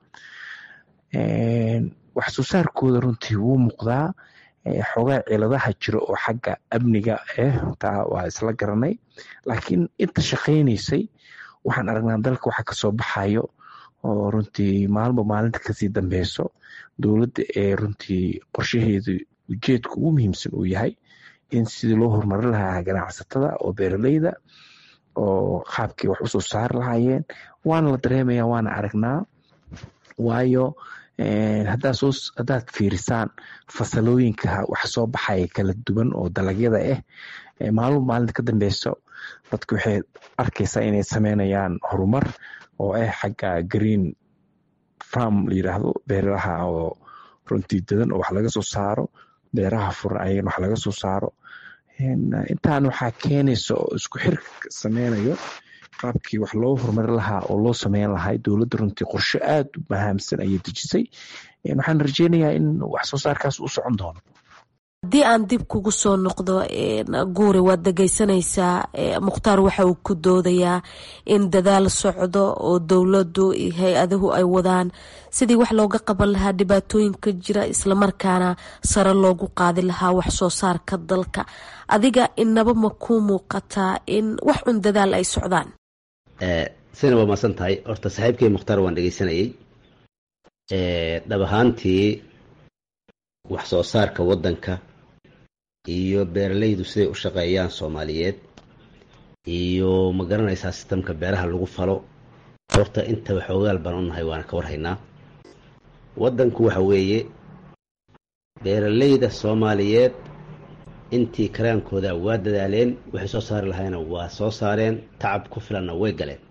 wax soo saarkooda runtii wuu muuqdaa xoogaa ciladaha jiro oo xagga amniga ah taa waa isla garanay laakiin inta shaqaynaysay waxaan aragnaa dalka waxa kasoo baxayo oo runtii maalinba maalinta kasii dambeyso dowladda ee runtii qorshaheedu ujeedka ugu muhiimsan uu yahay in sidii loo horumarin lahaa ganacsatada oo beeraleyda oo qaabkii wax usoo saari lahaayeen waana la dareemaya waana aragnaa waayo haddaad fiirisaan fasalooyinka wax soo baxaya kala duwan oo dalagyada ah maalmo maalinta ka dambeyso dadku waxay arkaysaa inay sameynayaan horumar oo ah xagga green farm la yiraahdo beeraha oo runtii dadan oo wax laga soo saaro beeraha furan ayagana wax laga soo saaro intaan waxaa keenaysa oo isku xirka sameynayo qaabkii wax loo horumarin lahaa oo loo sameyn lahaa dowladda runtii qorshe aad u mahaamsan ayay dejisay waxaan rajeynayaa in wax soo saarkaas u socon doono haddii aan dib kugu soo noqdo guuri waad dhegeysanaysaa mukhtaar waxa uu ku doodayaa in dadaal socdo oo dowladdu iyo hay-aduhu ay wadaan sidii wax looga qaban lahaa dhibaatooyinka jira islamarkaana sare loogu qaadi lahaa wax soo saarka dalka adiga inaba ma ku muuqataa in wax un dadaal ay socdaan sina waa maasan tahay horta saaxiibkii mukhtaar waan dhegeysanayay dhab ahaantii wax soo saarka waddanka iyo beeralaydu siday u shaqeeyaan soomaaliyeed iyo ma garanaysaa sistamka beeraha lagu falo horta intaba xoogaal baan u nahay waana ka warhaynaa waddanku waxa weeye beeralayda soomaaliyeed intii karaankooda waa dadaaleen waxay soo saari lahayna waa soo saareen tacab ku filanna way galeen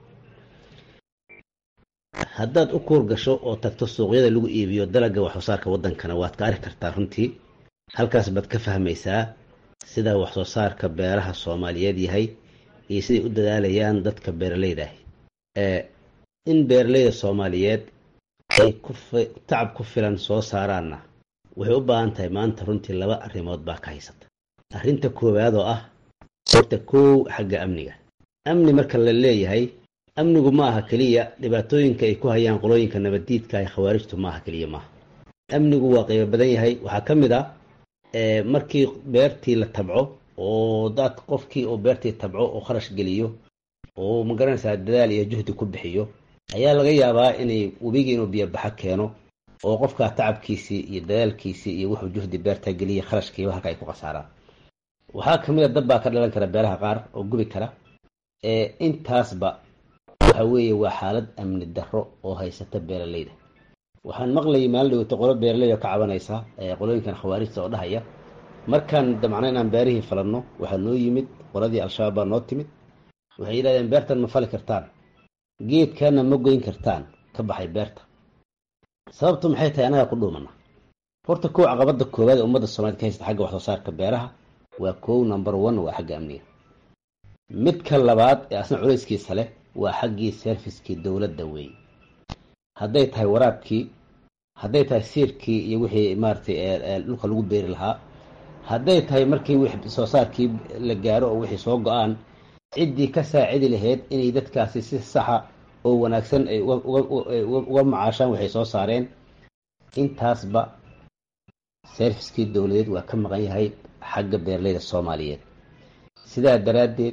haddaad u kuur gasho oo tagto suuqyada lagu iibiyo dalagga wax soo saarka waddankana waad ka arki kartaa runtii halkaas baad ka fahmaysaa sida wax soo saarka beeraha soomaaliyeed yahay iyo siday u dadaalayaan dadka beeralayda ah in beeralayda soomaaliyeed ay tacab ku filan soo saaraanna waxay u baahan tahay maanta runtii laba arrimood baa ka haysata arrinta koowaad oo ah horta kow xagga amniga amni marka la leeyahay amnigu ma aha keliya dhibaatooyinka ay ku hayaan qolooyinka nabaddiidka ee khawaarijtu ma aha keliya maaha amnigu waa qaybo badan yahay waxaa ka mid ah markii beertii la tabco oo dad qofkii oo beertii tabco oo kharash geliyo oo magaranaysaa dadaal iyo juhdi ku bixiyo ayaa laga yaabaa inay webigii inuu biyobaxo keeno oo qofkaa tacabkiisii iyo dadaalkiisii iyo wuxuu juhdi beerta geliya kharashkiiba halka ay ku khasaaraan waxaa ka mid a dad baa ka dhalan kara beeraha qaar oo gubi kara intaasba waxa weeye waa xaalad amni darro oo haysata beeralayda waxaan maqlayay maalin dhaweyto qolo beeraley oo ka cabanaysa qolooyinkan khawaarijta oo dhahaya markaan damcna inaan beerihii falanno waxaa noo yimid qoladii al-shabaab baa noo timid waxay yidhahdeen beertan ma fali kartaan geedkana ma goyn kartaan ka baxay beerta sababtu maxay tahay annagaa ku dhuumana horta kow caqabada koowaad ee ummadda soomaaliyed ka haysta xagga wax soo saarka beeraha waa kow number one waa xagga amniga midka labaad ee asna culayskiisa leh waa xaggii serviskii dowladda weeye hadday tahay waraabkii hadday tahay siirkii iyo wixii maaratay dhulka lagu beeri lahaa hadday tahay markii wix soo saarkii la gaaro oo wixii soo go-aan ciddii ka saacidi lahayd inay dadkaasi si saxa oo wanaagsan ay uga macaashaan waxay soo saareen intaasba serviskii dowladeed waa ka maqan yahay xagga beeralayda soomaaliyeed sidaa daraaddeed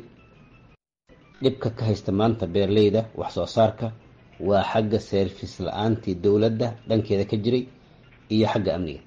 dhibka ka haysta maanta beeralayda wax soo saarka waa xagga service la-aantii dowladda dhankeeda ka jiray iyo xagga amniga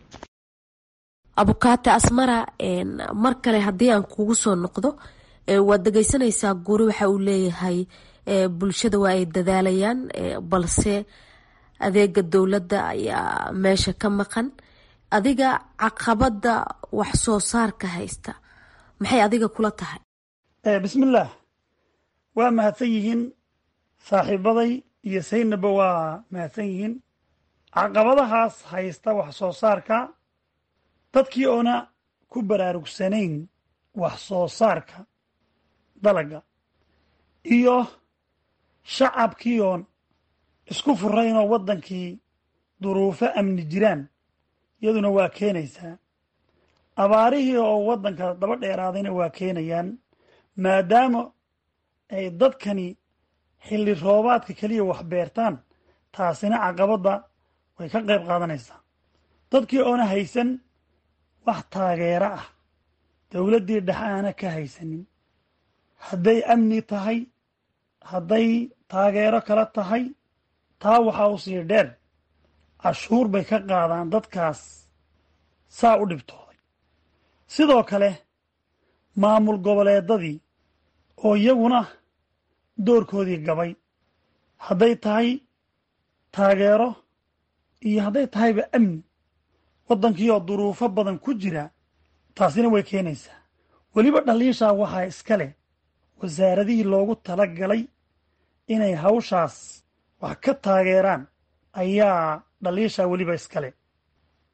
abukaate asmara mar kale haddii aan kugu soo noqdo waad dhegeysanaysaa guri waxa uu leeyahay bulshada waa ay dadaalayaan balse adeega dowladda ayaa meesha ka maqan adiga caqabada wax soo saarka haysta maxay adiga kula tahay bismillaah waa mahadsan yihiin saaxiibaday iyo saynaba waa mahadsan yihiin caqabadahaas haysta wax soo saarka dadkii oona ku baraarugsanayn wax soo saarka dalaga iyo shacabkii oon isku furaynoo waddankii duruufo amni jiraan iyaduna waa keenaysaa abaarihii oo waddanka daba dheeraadayna waa keenayaan maadaama ay dadkani xilli roobaadka keliya wax beertaan taasina caqabadda way ka qayb qaadanaysaa dadkii oona haysan wax taageero ah dowladdii dhex aana ka haysanin hadday amni tahay hadday taageero kala tahay taa waxaa u sii dheer cashuur bay ka qaadaan dadkaas saa u dhibtooday sidoo kale maamul goboleedadii oo iyaguna doorkoodii gabay hadday tahay taageero iyo hadday tahayba amni waddankii oo duruufo badan ku jira taasina way keenaysaa weliba dhaliishaa waxaa iska leh wasaaradihii loogu tala galay inay hawshaas wax ka taageeraan ayaa dhaliishaa weliba iska leh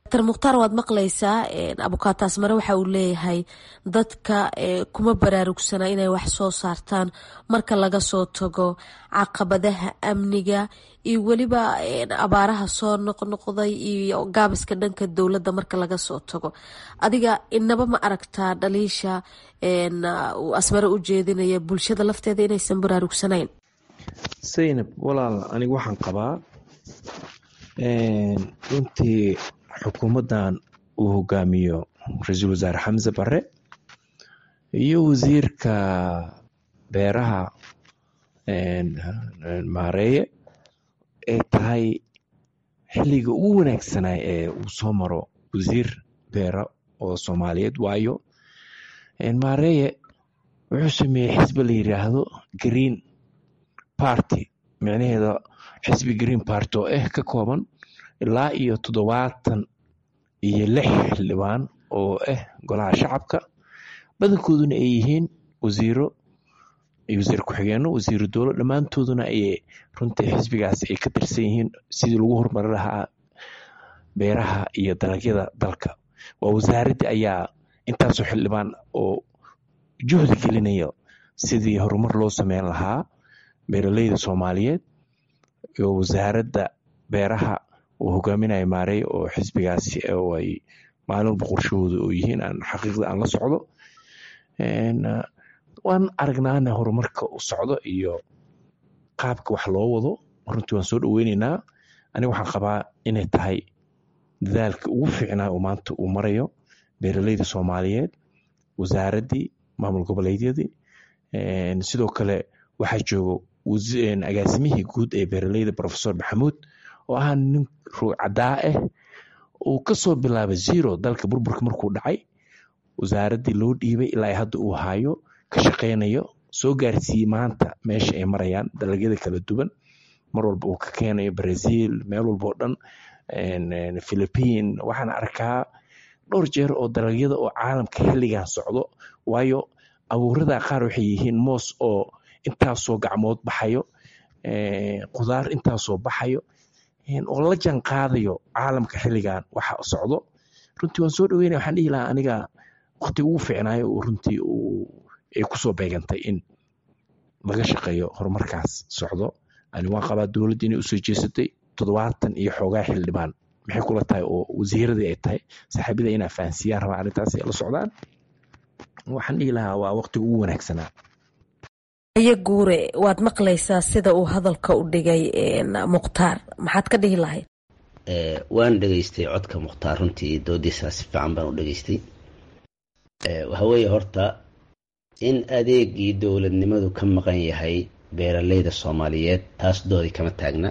dr mukhtaar waad maqlaysaa abukaato asmare waxa uu leeyahay dadka kuma baraarugsana inay wax soo saartaan marka laga soo tago caqabadaha amniga iyo weliba abaaraha soo noqnoqday iyo gaabiska dhanka dowladda marka laga soo tago adiga inaba ma aragtaa dhaliisha uu asmare u jeedinaya bulshada lafteeda inaysan baraarugsanayn saynab walaal anigu waxaan qabaa runtii xukuumaddan uu hogaamiyo ra-iisul wasaare xamse bare iyo wasiirka beeraha maareeye ay tahay xilliga ugu wanaagsanaa ee uu soo maro wasiir beera oo soomaaliyeed waayo maareeye wuxuu sameeyey xisbi la yiraahdo green party micnaheeda xisbi green party oo ah ka kooban ilaa iyo toddobaatan iyo lix xildhibaan oo ah golaha shacabka badankooduna ay yihiin wasiiro iyo wasiir ku-xigeenno wasiiro dowlo dhammaantooduna ay runtii xisbigaas ay ka tirsan yihiin sidii lagu horumari lahaa beeraha iyo dalagyada dalka waa wasaaraddii ayaa intaasoo xildhibaan oo juhdi gelinaya sidii horumar loo sameyn lahaa beeraleyda soomaaliyeed iyo wasaaradda beeraha uu hogaaminayo maarey oo xisbigaasi oo ay maalinba qorshahooda oo yihiin aan xaqiiqda aan la socdo waan aragnaana horumarka u socdo iyo qaabka wax loo wado runtii waan soo dhoweyneynaa aniga waxaan qabaa inay tahay dadaalka ugu fiicnaa uu maanta uu marayo beeraleyda soomaaliyeed wasaaraddii maamul goboleedyadii sidoo kale waxaa joogo agaasimihii guud ee beeraleyda profesor maxamuud oo ah nin ruucaddaa ah uu kasoo bilaabay zero dalka burburka markuu dhacay wasaaraddii loo dhiibay ilaa hadda uu hayo ka shaqeynayo soo gaarsiiyey maanta meesha ay marayaan dalagyada kala duwan mar walba uu ka keenayo brazil meel walba oo dhan philippine waxaan arkaa dhowr jeer oo dalagyada oo caalamka xilligan socdo waayo abuurada qaar waxay yihiin moos oo intaasoo gacmood baxayo qudaar intaasoo baxayo oo la jan qaadayo caalamka xilligan waxa socdo runtii waan soo dhaweynaya waxaan dhihi lahaa aniga waqti ugu fiicnaayo uu runtii ay kusoo beegantay in laga shaqeeyo horumarkaas socdo ani waan qabaa dowladda inay usoo jeesatay toddobaatan iyo xoogaa xildhibaan maxay kula tahay oo wasiiradii ay tahay saaxiibada inaa fahansiiyaan rabaa arrintaas ay la socdaan waxaan dhihi lahaa waa waqtiga ugu wanaagsanaa ayo guure waad maqlaysaa sida uu hadalka u dhigay mukhtaar maxaad ka dhihi lahayd waan dhegaystay codka mukhtaar runtii doodiisaa si fiican baan u dhegaystay waxa weeye horta in adeegii dowladnimadu ka maqan yahay beeraleyda soomaaliyeed taas doodi kama taagna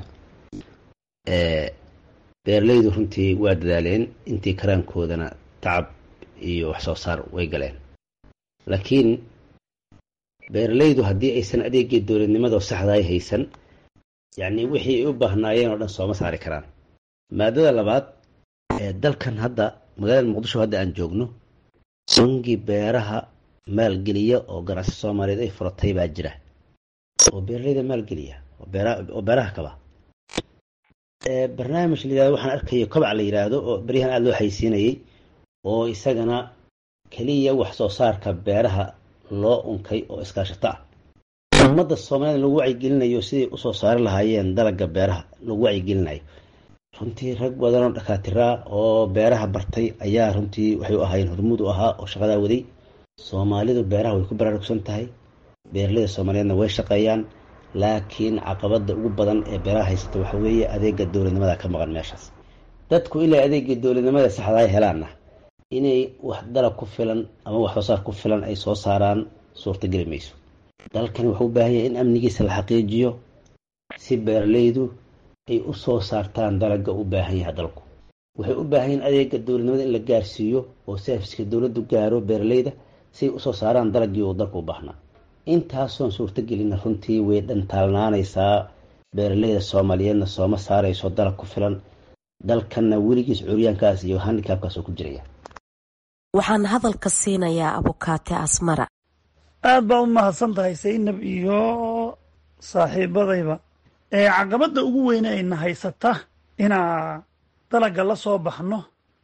beeraleydu runtii waa dadaaleen intii karaankoodana tacab iyo wax soo saar way galeen laakiin beeraleydu haddii aysan adeegii dowladnimada saxdaay haysan yacnii wixii ay u baahnaayeen oo dhan sooma saari karaan maadada labaad ee dalkan hadda magaalada muqdisho hadda aan joogno bangi beeraha maalgeliya oo ganacsi soomaaliyeed ay furatay baa jira oo beeraleyda maalgeliya oo beeraha kaba barnaamij la yirahdo waxaan arkayo kobac la yidhaahdo oo beryahan aada loo haysiinayay oo isagana keliya wax soo saarka beeraha loo unkay oo iskaashato ah ummadda soomaaliyed lagu wacyigelinayo siday usoo saari lahaayeen dalagga beeraha lagu wacyigelinayo runtii rag badan oo dhakaatiraa oo beeraha bartay ayaa runtii waxay u ahaayeen hormuud u ahaa oo shaqadaa waday soomaalidu beeraha way ku baraarugsan tahay beeraleyda soomaaliyeedna way shaqeeyaan laakiin caqabada ugu badan ee beeraha haysata waxa weeye adeega dowladnimada ka maqan meeshaas dadku ilaa adeega dowladnimada saxdaay helaanna inay wax dalag ku filan ama wax soo saar ku filan ay soo saaraan suurtageli mayso dalkani wuxuu u baahan yahay in amnigiisa la xaqiijiyo si beeraleydu ay u soo saartaan dalagga u baahan yahay dalku waxay u baahan yihin adeega dowladnimada in la gaarsiiyo oo serviska dowladdu gaaro beeraleyda si ay usoo saaraan dalaggii uu dalku u baahnaa intaasoon suurtagelina runtii way dhantaalnaanaysaa beeraleyda soomaaliyeedna sooma saarayso dalag ku filan dalkanna weligiis curyaankaas iyo handikaabkaas oo ku jiraya waxaan hadalka siinayaa abukaate asmara aad baa u mahadsan tahay saynab iyo saaxiibadayba ee caqabadda ugu weyne ayna haysata inaa dalagga la soo baxno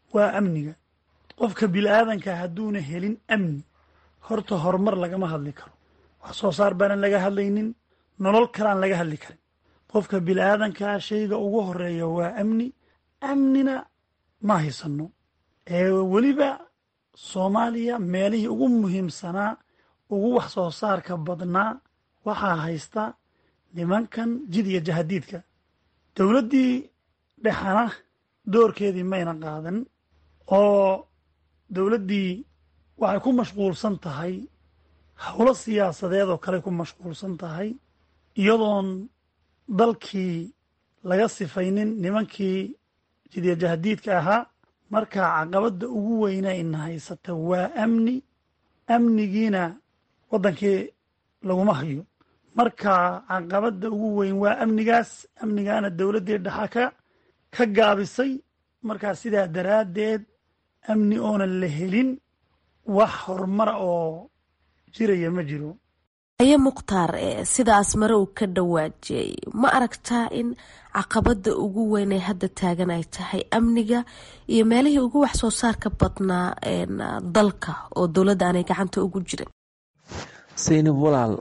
waa amniga qofka bili-aadanka hadduuna helin amni horta horumar lagama hadli karo wax soo saar baanan laga hadlaynin nolol kalaan laga hadli karin qofka bili-aadankaa shayga ugu horeeya waa amni amnina ma haysano ee weliba soomaaliya meelihii ugu muhiimsanaa ugu wax soo saarka badnaa waxaa haysta nimankan jid iyo jahadiidka dowladdii dhexana doorkeedii mayna qaadan oo dowladdii waxay ku mashquulsan tahay howlo siyaasadeed oo kale ku mashquulsan tahay iyadoon dalkii laga sifaynin nimankii jidya jahadiidka ahaa marka caqabadda ugu weyna ina haysata waa amni amnigiina waddankii laguma hayo marka caqabadda ugu weyn waa amnigaas amnigaana dowladdii dhexa ka ka gaabisay markaa sidaa daraaddeed amni oonan la helin wax horumara oo jiraya ma jiro aye mukhtaar sidaas mare uu ka dhawaajiyey ma aragtaa in caqabada ugu weyn ee hadda taagan ay tahay amniga iyo meelihii ugu wax soo saarka badnaa dalka oo dowladda aanay gacanta ugu jirin saynab walaal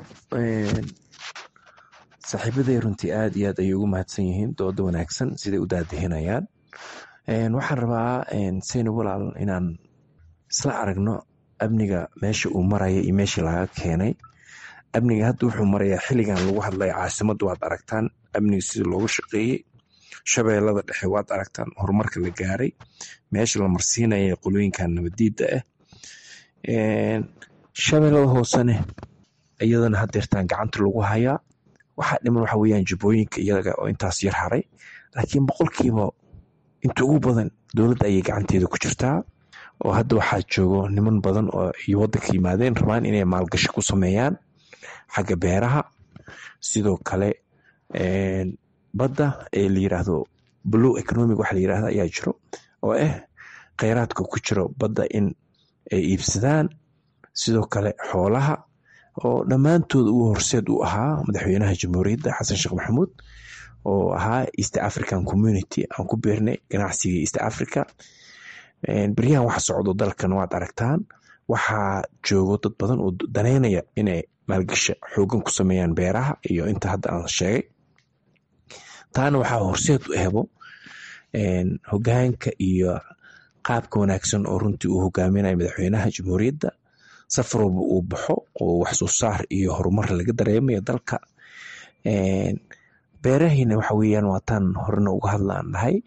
saaxiibaday runtii aada iyo aad ayay ugu mahadsan yihiin dooda wanaagsan siday u daadihinayaan waxaan rabaa saynab walaal inaan isla aragno amniga meesha uu maraya iyo meeshii laga keenay amniga hadda wuxuu marayaa xilligan lagu hadlaya caasimadda waad aragtaan amniga sida loogu shaqeeyey shabeellada dhexe waad aragtaan horumarka la gaaray meesha la marsiinaya qolooyinkan nabadiidda ah shabeellada hoosene iyadana hadeertaan gacanta lagu hayaa waxaa dhiman waxa weyaan jubbooyinka iyaga oo intaas yar haray laakiin boqolkiiba inta ugu badan dowladda ayay gacanteeda ku jirtaa oo hadda waxaa joogo niman badan oo iyo waddanka yimaadeen rabaan inay maalgashi ku sameeyaan xagga beeraha sidoo kale badda ee la yiraahdo blue economic waxa la yirahdo ayaa jiro oo ah kheyraadka ku jiro badda in ay iibsadaan sidoo kale xoolaha oo dhammaantood uu horseed u ahaa madaxweynaha jamhuuriyadda xasan sheekh maxamuud oo ahaa east african community aan ku beernay ganacsiga east africa beryahan waxa socdo dalkan waad aragtaan waxaa joogo dad badan oo daneynaya inay maalgasha xoogan ku sameeyaan beeraha iyo inta hadda aan sheegay taana waxaa horseed u ehbo hogaanka iyo qaabka wanaagsan oo runtii uu hogaaminayo madaxweynaha jamhuuriyadda safar walba uu baxo oo wax soo saar iyo horumar laga dareemayo dalka beerahiina waxa weyaan waataan horena uga hadlaan dhahay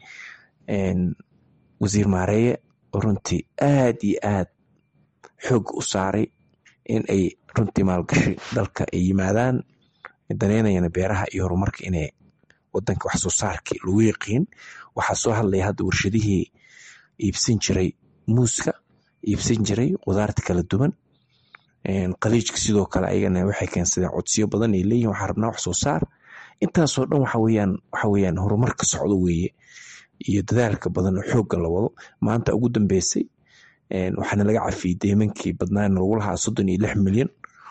wasiir maareeye oo runtii aad iyo aad xoog u saaray in ay runtii maalgashi dalka ay yimaadaan daneynayana beeraha iyo horumarka inay wadanka wax soo saarkii lagu yaqiin waxaa soo hadlaya hadda warshadihii iibsan jiray muuska iibsan jiray qudaarta kala duwan qaliijka sidoo kale ayagana waxay keensadeen codsiyo badan ay leeyihin waxaa rabnaa wax soo saar intaasoo dhan waxa weyaan waxa weyaan horumar ka socdo weeye iyo dadaalka badan oo xoogga la wado maanta ugu dambeysay waxaana laga cafiyey deymankii badnaana lagu lahaa soddon iyo lix milyan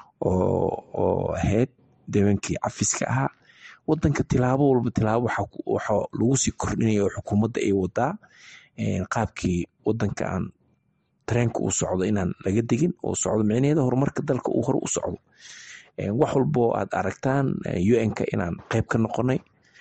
oo ahayd deymankii cafiska ahaa wadanka tilaabo walba tilaabo waxa lagu sii kordhinaya oo xukuumadda ay wadaa qaabkii wadanka aan tareenka uu socdo inaan laga degin oo socdo micnaheeda horumarka dalka uu hore u socdo wax walbo aad aragtaan un-ka inaan qeyb ka noqonay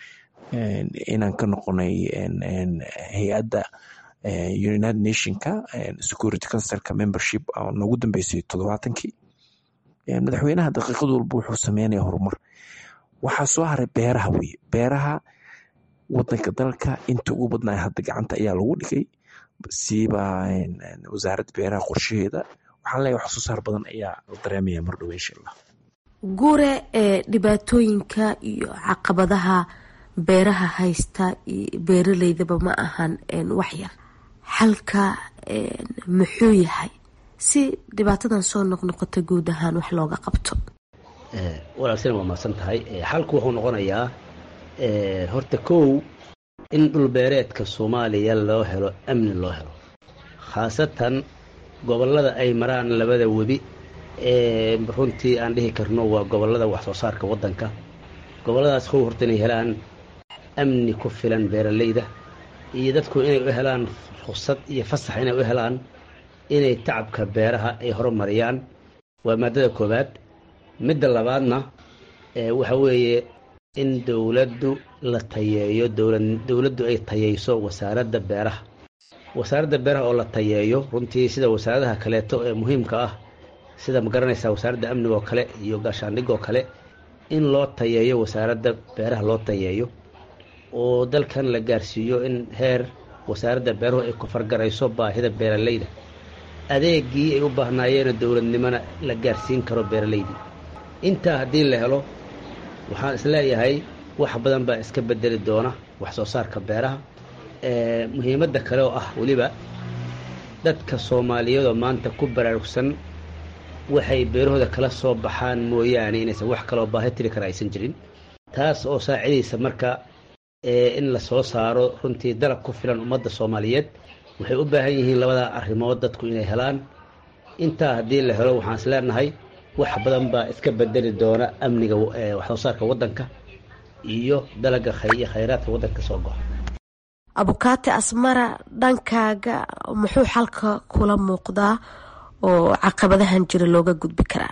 inaan ka noqonay hay-adda united nationka security councilka membership oo noogu dambeysay toddobaatankii madaxweynaha daqiiqad walba wuxuu sameynaya horumar waxaa soo haray beeraha weye beeraha wadanka dalka inta ugu badnaa hadda gacanta ayaa lagu dhigay siiba wasaaradda beeraha qorshaheeda waxaan leeyahay wax soo saar badan ayaa la dareemaya mar dhow insha allah guure ee dhibaatooyinka iyo caqabadaha beeraha haysta beeraleydaba ma ahan waxyar xalka muxuu yahay si dhibaatadan soo noqnoqota guud ahaan wax looga qabto walaal waa mahadsan tahay xalku wuxuu noqonayaa horta kow in dhulbeereedka soomaaliya loo helo amni loo helo khaasatan gobollada ay maraan labada webi ee runtii aan dhihi karno waa gobollada wax soo saarka waddanka gobolladaas kow horta inay helaan amni ku filan beeralayda iyo dadku inay u helaan ruksad iyo fasax inay u helaan inay tacabka beeraha ay horumariyaan waa maadada koowaad midda labaadna waxa weeye in dowladdu la tayeeyo dowladdu ay tayeyso wasaaradda beeraha wasaaradda beeraha oo la tayeeyo runtii sida wasaaradaha kaleeto ee muhiimka ah sida ma garanaysaa wasaaradda amniga oo kale iyo gaashaandhig oo kale in loo tayeeyo wasaaradda beeraha loo tayeeyo oo dalkan la gaarsiiyo in heer wasaaradda beeruhu ay ku fargarayso baahida beeralayda adeegii ay u baahnaayeen dowladnimona la gaarsiin karo beeralaydii intaa haddii la helo waxaan isleeyahay wax badan baa iska bedeli doona wax soo saarka beeraha muhiimadda kale oo ah weliba dadka soomaaliyeedoo maanta ku baraarugsan waxay beerahooda kala soo baxaan mooyaane inaysan wax kaloo baahi tiri kara aysan jirin taas oo saacidaysa marka in la soo saaro runtii dalab ku filan ummadda soomaaliyeed waxay u baahan yihiin labada arrimood dadku inay helaan intaa haddii la helo waxaan is leenahay wax badan baa iska bedeli doona amniga waxsoo saarka waddanka iyo dalaga iyo khayraadka waddanka soo goxa abukaati asmara dhankaaga muxuu xalka kula muuqdaa oo caqabadahan jira looga gudbi karaa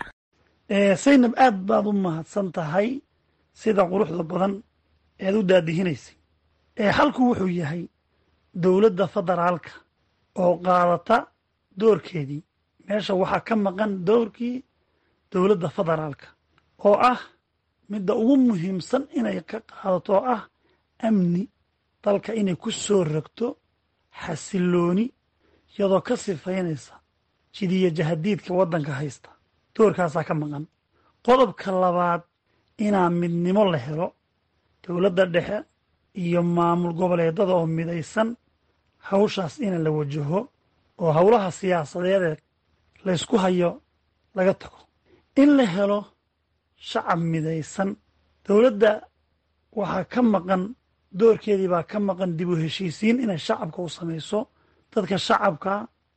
saynab aad baad u mahadsan tahay sida quruxda badan eed u daadihinaysay xalku wuxuu yahay dowladda federaalka oo qaadata doorkeedii meesha waxaa ka maqan doorkii dowladda federaalka oo ah midda ugu muhiimsan inay ka qaadato oo ah amni dalka inay ku soo rogto xasilooni iyadoo ka sifaynaysa jidiya jahadiidka waddanka haysta doorkaasaa ka maqan qodobka labaad inaa midnimo la helo dowladda dhexe iyo maamul goboleedada oo midaysan hawshaas ina la wajaho oo howlaha siyaasadeedee laysku hayo laga tago in la helo shacab midaysan dowladda waxaa ka maqan doorkeedii baa ka maqan dib u heshiisiin inay shacabka u samayso dadka shacabka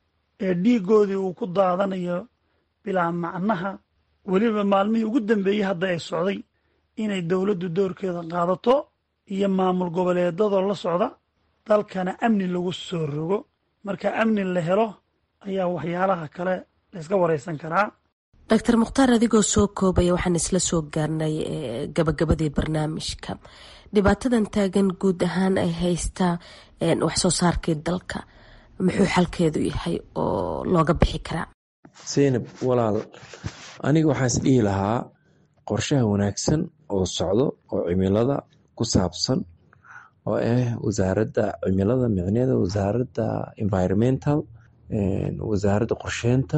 ee dhiiggoodii uu ku daadanayo bilaa macnaha weliba maalmihii ugu dambeeyey hadda ay socday inay dowladdu doorkeeda qaadato iyo maamul goboleedadoo la socda dalkana amni lagu soo rogo marka amni la helo ayaa waxyaalaha kale layska waraysan karaa doctor mukhtaar adigoo soo koobaya waxaan isla soo gaarnay gabagabadii barnaamijka dhibaatadan taagan guud ahaan ay haystaa waxsoo saarkii dalka muxuu xalkeedu yahay oo looga bixi karaa seynab walaal aniga waxaan is dhihi lahaa qorshaha wanaagsan oo socdo oo cimilada ku saabsan oo ah wasaaradda cimilada micneeda wasaaradda environmental wasaaradda qorsheynta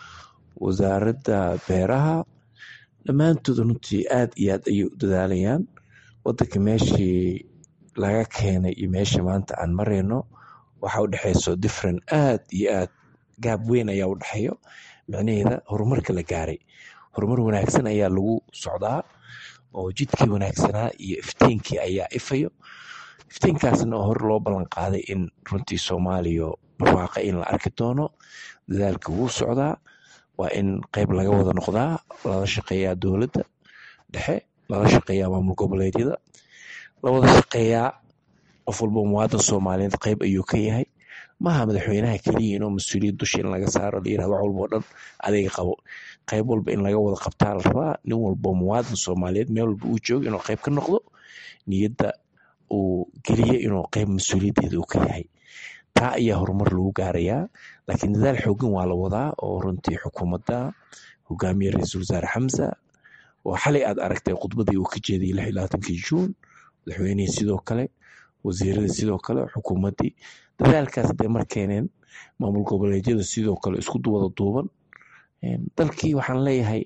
wasaaradda beeraha dhammaantood runtii aad iyo aad ayay u dadaalayaan wadanka meeshii laga keenay iyo meesha maanta aan marayno waxaa u dhexeyso different aad iyo aad gaab weyn ayaa u dhexeeyo micnaheeda horumarka la gaaray horumar wanaagsan ayaa lagu socdaa oo jidkii wanaagsanaa iyo iftiinkii ayaa ifayo iftiinkaasna oo hore loo ballan qaaday in runtii soomaaliya barwaaqa in la arki doono dadaalka wuu socdaa waa in qeyb laga wada noqdaa lala shaqeeyaa dowladda dhexe lala shaqeeyaa maamul goboleedyada la wada shaqeeyaa qof walba muwaadan soomaaliyeed qeyb ayuu ka yahay maaha madaxweynaha keliya inuu mas-uuliyad dusha in laga saaro la yirahdo wax walbao dhan adiga qabo qeyb walba in laga wada qabtaa la rabaa nin walbo muwaadan soomaaliyeed meel walba uu joogo inuu qeyb ka noqdo niyadda uu geliya inuu qeyb mas-uuliyaddeeda uu ka yahay taa ayaa horumar lagu gaarayaa laakiin dadaal xoogan waa la wadaa oo runtii xukuumadda hogaamiye ra-iisul wasaare xamsa oo xalay aad aragtay khudbadii uu ka jeediyey lix iyo labaatankii juun madaxweynihii sidoo kale wasiiradii sidoo kale xukuumaddii dadaalkaas dee mar keeneen maamul goboleedyada sidoo kale isku wada duuban dalkii waxaan leeyahay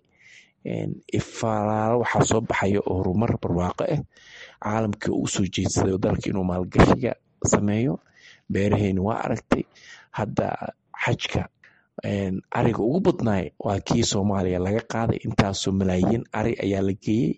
ifaalaalo waxaa soo baxaya oo horumar barwaaqo ah caalamkii uu soo jeedsaday dalka inuu maalgashiga sameeyo beeraheeni waa aragtay hadda xajka ariga ugu badnaay waa kii soomaaliya laga qaaday intaasoo malaayiin ari ayaa la geeyey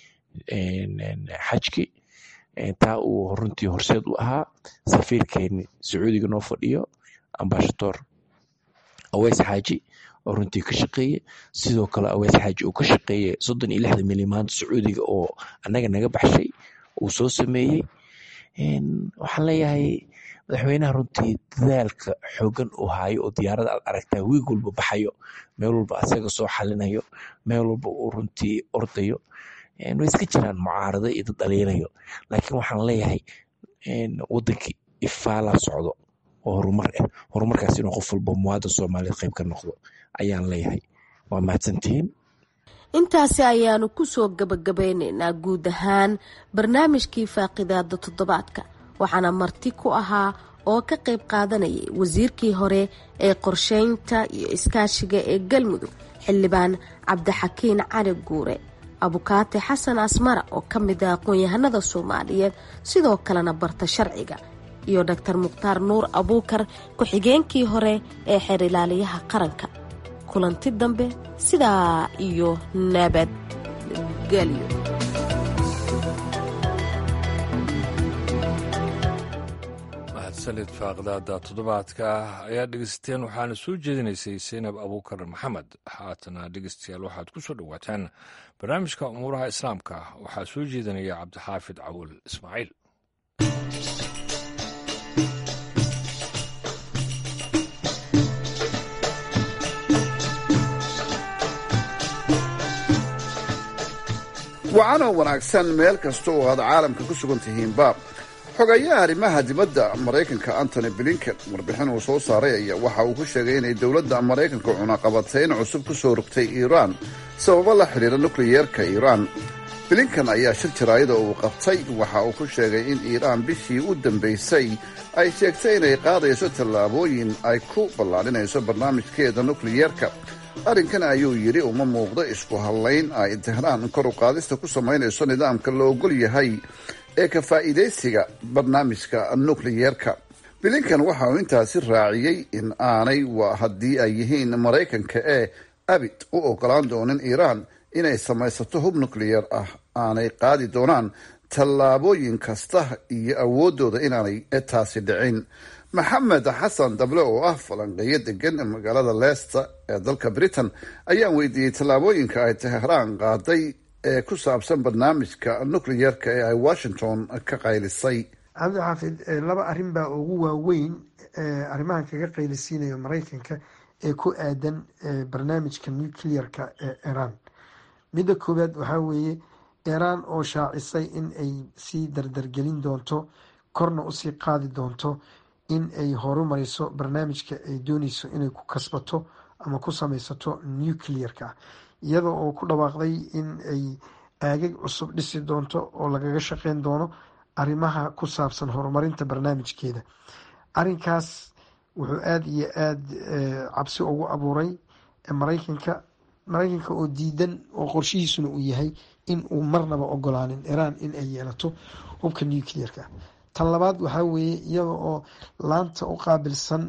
xajki taa uu runtii horseed u ahaa safiirkeeni sacuudiga noo fadhiyo ambashadoor aweys xaaji oo runtii ka shaqeeye sidoo kale aweys xaaji uu ka shaqeeye soddon iyo lixda milyan maanta sacuudiga oo annaga naga baxshay uu soo sameeyey waxaan leeyahay madaxweynaha runtii dadaalka xoogan uu haayo oo diyaarada aad aragtaa wiig walba baxayo meel walba asaga soo xalinayo meel walba uu runtii ordayo way iska jiraan mucaarado iyo dad dhaliilayo laakiin waxaan leeyahay wadankii ifaalaa socdo oo horumar ah horumarkaas inuu qof walba muwaadin soomaaliyeed qayb ka noqdo ayaan leeyahay waa mahadsantihiin intaasi ayaanu kusoo gabagabeyneynaa guud ahaan barnaamijkii faaqidaada toddobaadka waxaana marti ku ahaa oo ka qayb qaadanayay wasiirkii hore ee qorsheynta iyo iskaashiga ee galmudug xildhibaan cabdixakiin cali guure abukaate xasan asmara oo ka mid ah aqoon-yahanada soomaaliyeed sidoo kalena barta sharciga iyo doctor mukhtaar nuur abuukar ku-xigeenkii hore ee xeer ilaaliyaha qaranka kulanti dambe sidaa iyo nabadgelyo mahadsanid faaqdaada toddobaadka ayaa dhegeysateen waxaana soo jeedinaysay seynab abuukar maxamed haatana dhegeystayaal waxaad ku soo dhowaataan barnaamijka umuuraha islaamka waxaa soo jeedinaya cabdixaafid cawul ismaaciil wacanoo wanaagsan meel kasta oo aad caalamka ku sugan tihiinba xogayaha arrimaha dibadda maraykanka antony blinken warbixin uu soo saaray ayaa waxa uu ku sheegay inay dowladda maraykanka cunaqabateyn cusub ku soo rogtay iiraan sababo la xidhiira nukliyeerka iiraan blinken ayaa shir jaraayada uu qabtay waxa uu ku sheegay in iiraan bishii u dambaysay ay sheegtay inay qaadayso tallaabooyin ay ku ballaadhinayso barnaamijkeeda nukliyeerka arrinkan ayuu yidhi uma muuqdo isku hadlayn ay tehraan kor u qaadista ku samaynayso nidaamka la ogol yahay ee ka faa'iidaysiga barnaamijka nukliyeerka blinkan waxa uu intaasi raaciyey in aanay waa haddii ay yihiin maraykanka ee abid u ogolaan doonin iiraan inay samaysato hub nukliyeer ah aanay qaadi doonaan tallaabooyin kasta iyo awooddooda inaanay taasi dhicin maxamed xasan dable oo ah falanqeeyo degan magaalada leicester ee dalka britain ayaan weydiiyey tallaabooyinka ay tehraan qaaday ee ku saabsan barnaamijka nukliyeerka ee ay washington ka qaylisay cabdixaafid laba arrin baa ugu waaweyn arrimahan kaga qaylisiinayo maraykanka ee ku aadan barnaamijka nuclearka ee iran midda koowaad waxaa weeye iran oo shaacisay in ay sii dardargelin doonto korna usii qaadi doonto in ay horumariso barnaamijka ay dooneyso inay ku kasbato ama ku sameysato nuclearka iyada oo ku dhawaaqday in ay aagag cusub dhisi doonto oo lagaga shaqeyn doono arrimaha ku saabsan horumarinta barnaamijkeeda arrinkaas wuxuu aada iyo aada cabsi ugu abuuray maraykanka maraykanka oo diidan oo qorshihiisuna uu yahay in uu marnaba ogolaanin iran in ay yeelato hubka nuclearka tan labaad waxaa weeye iyada oo laanta u qaabilsan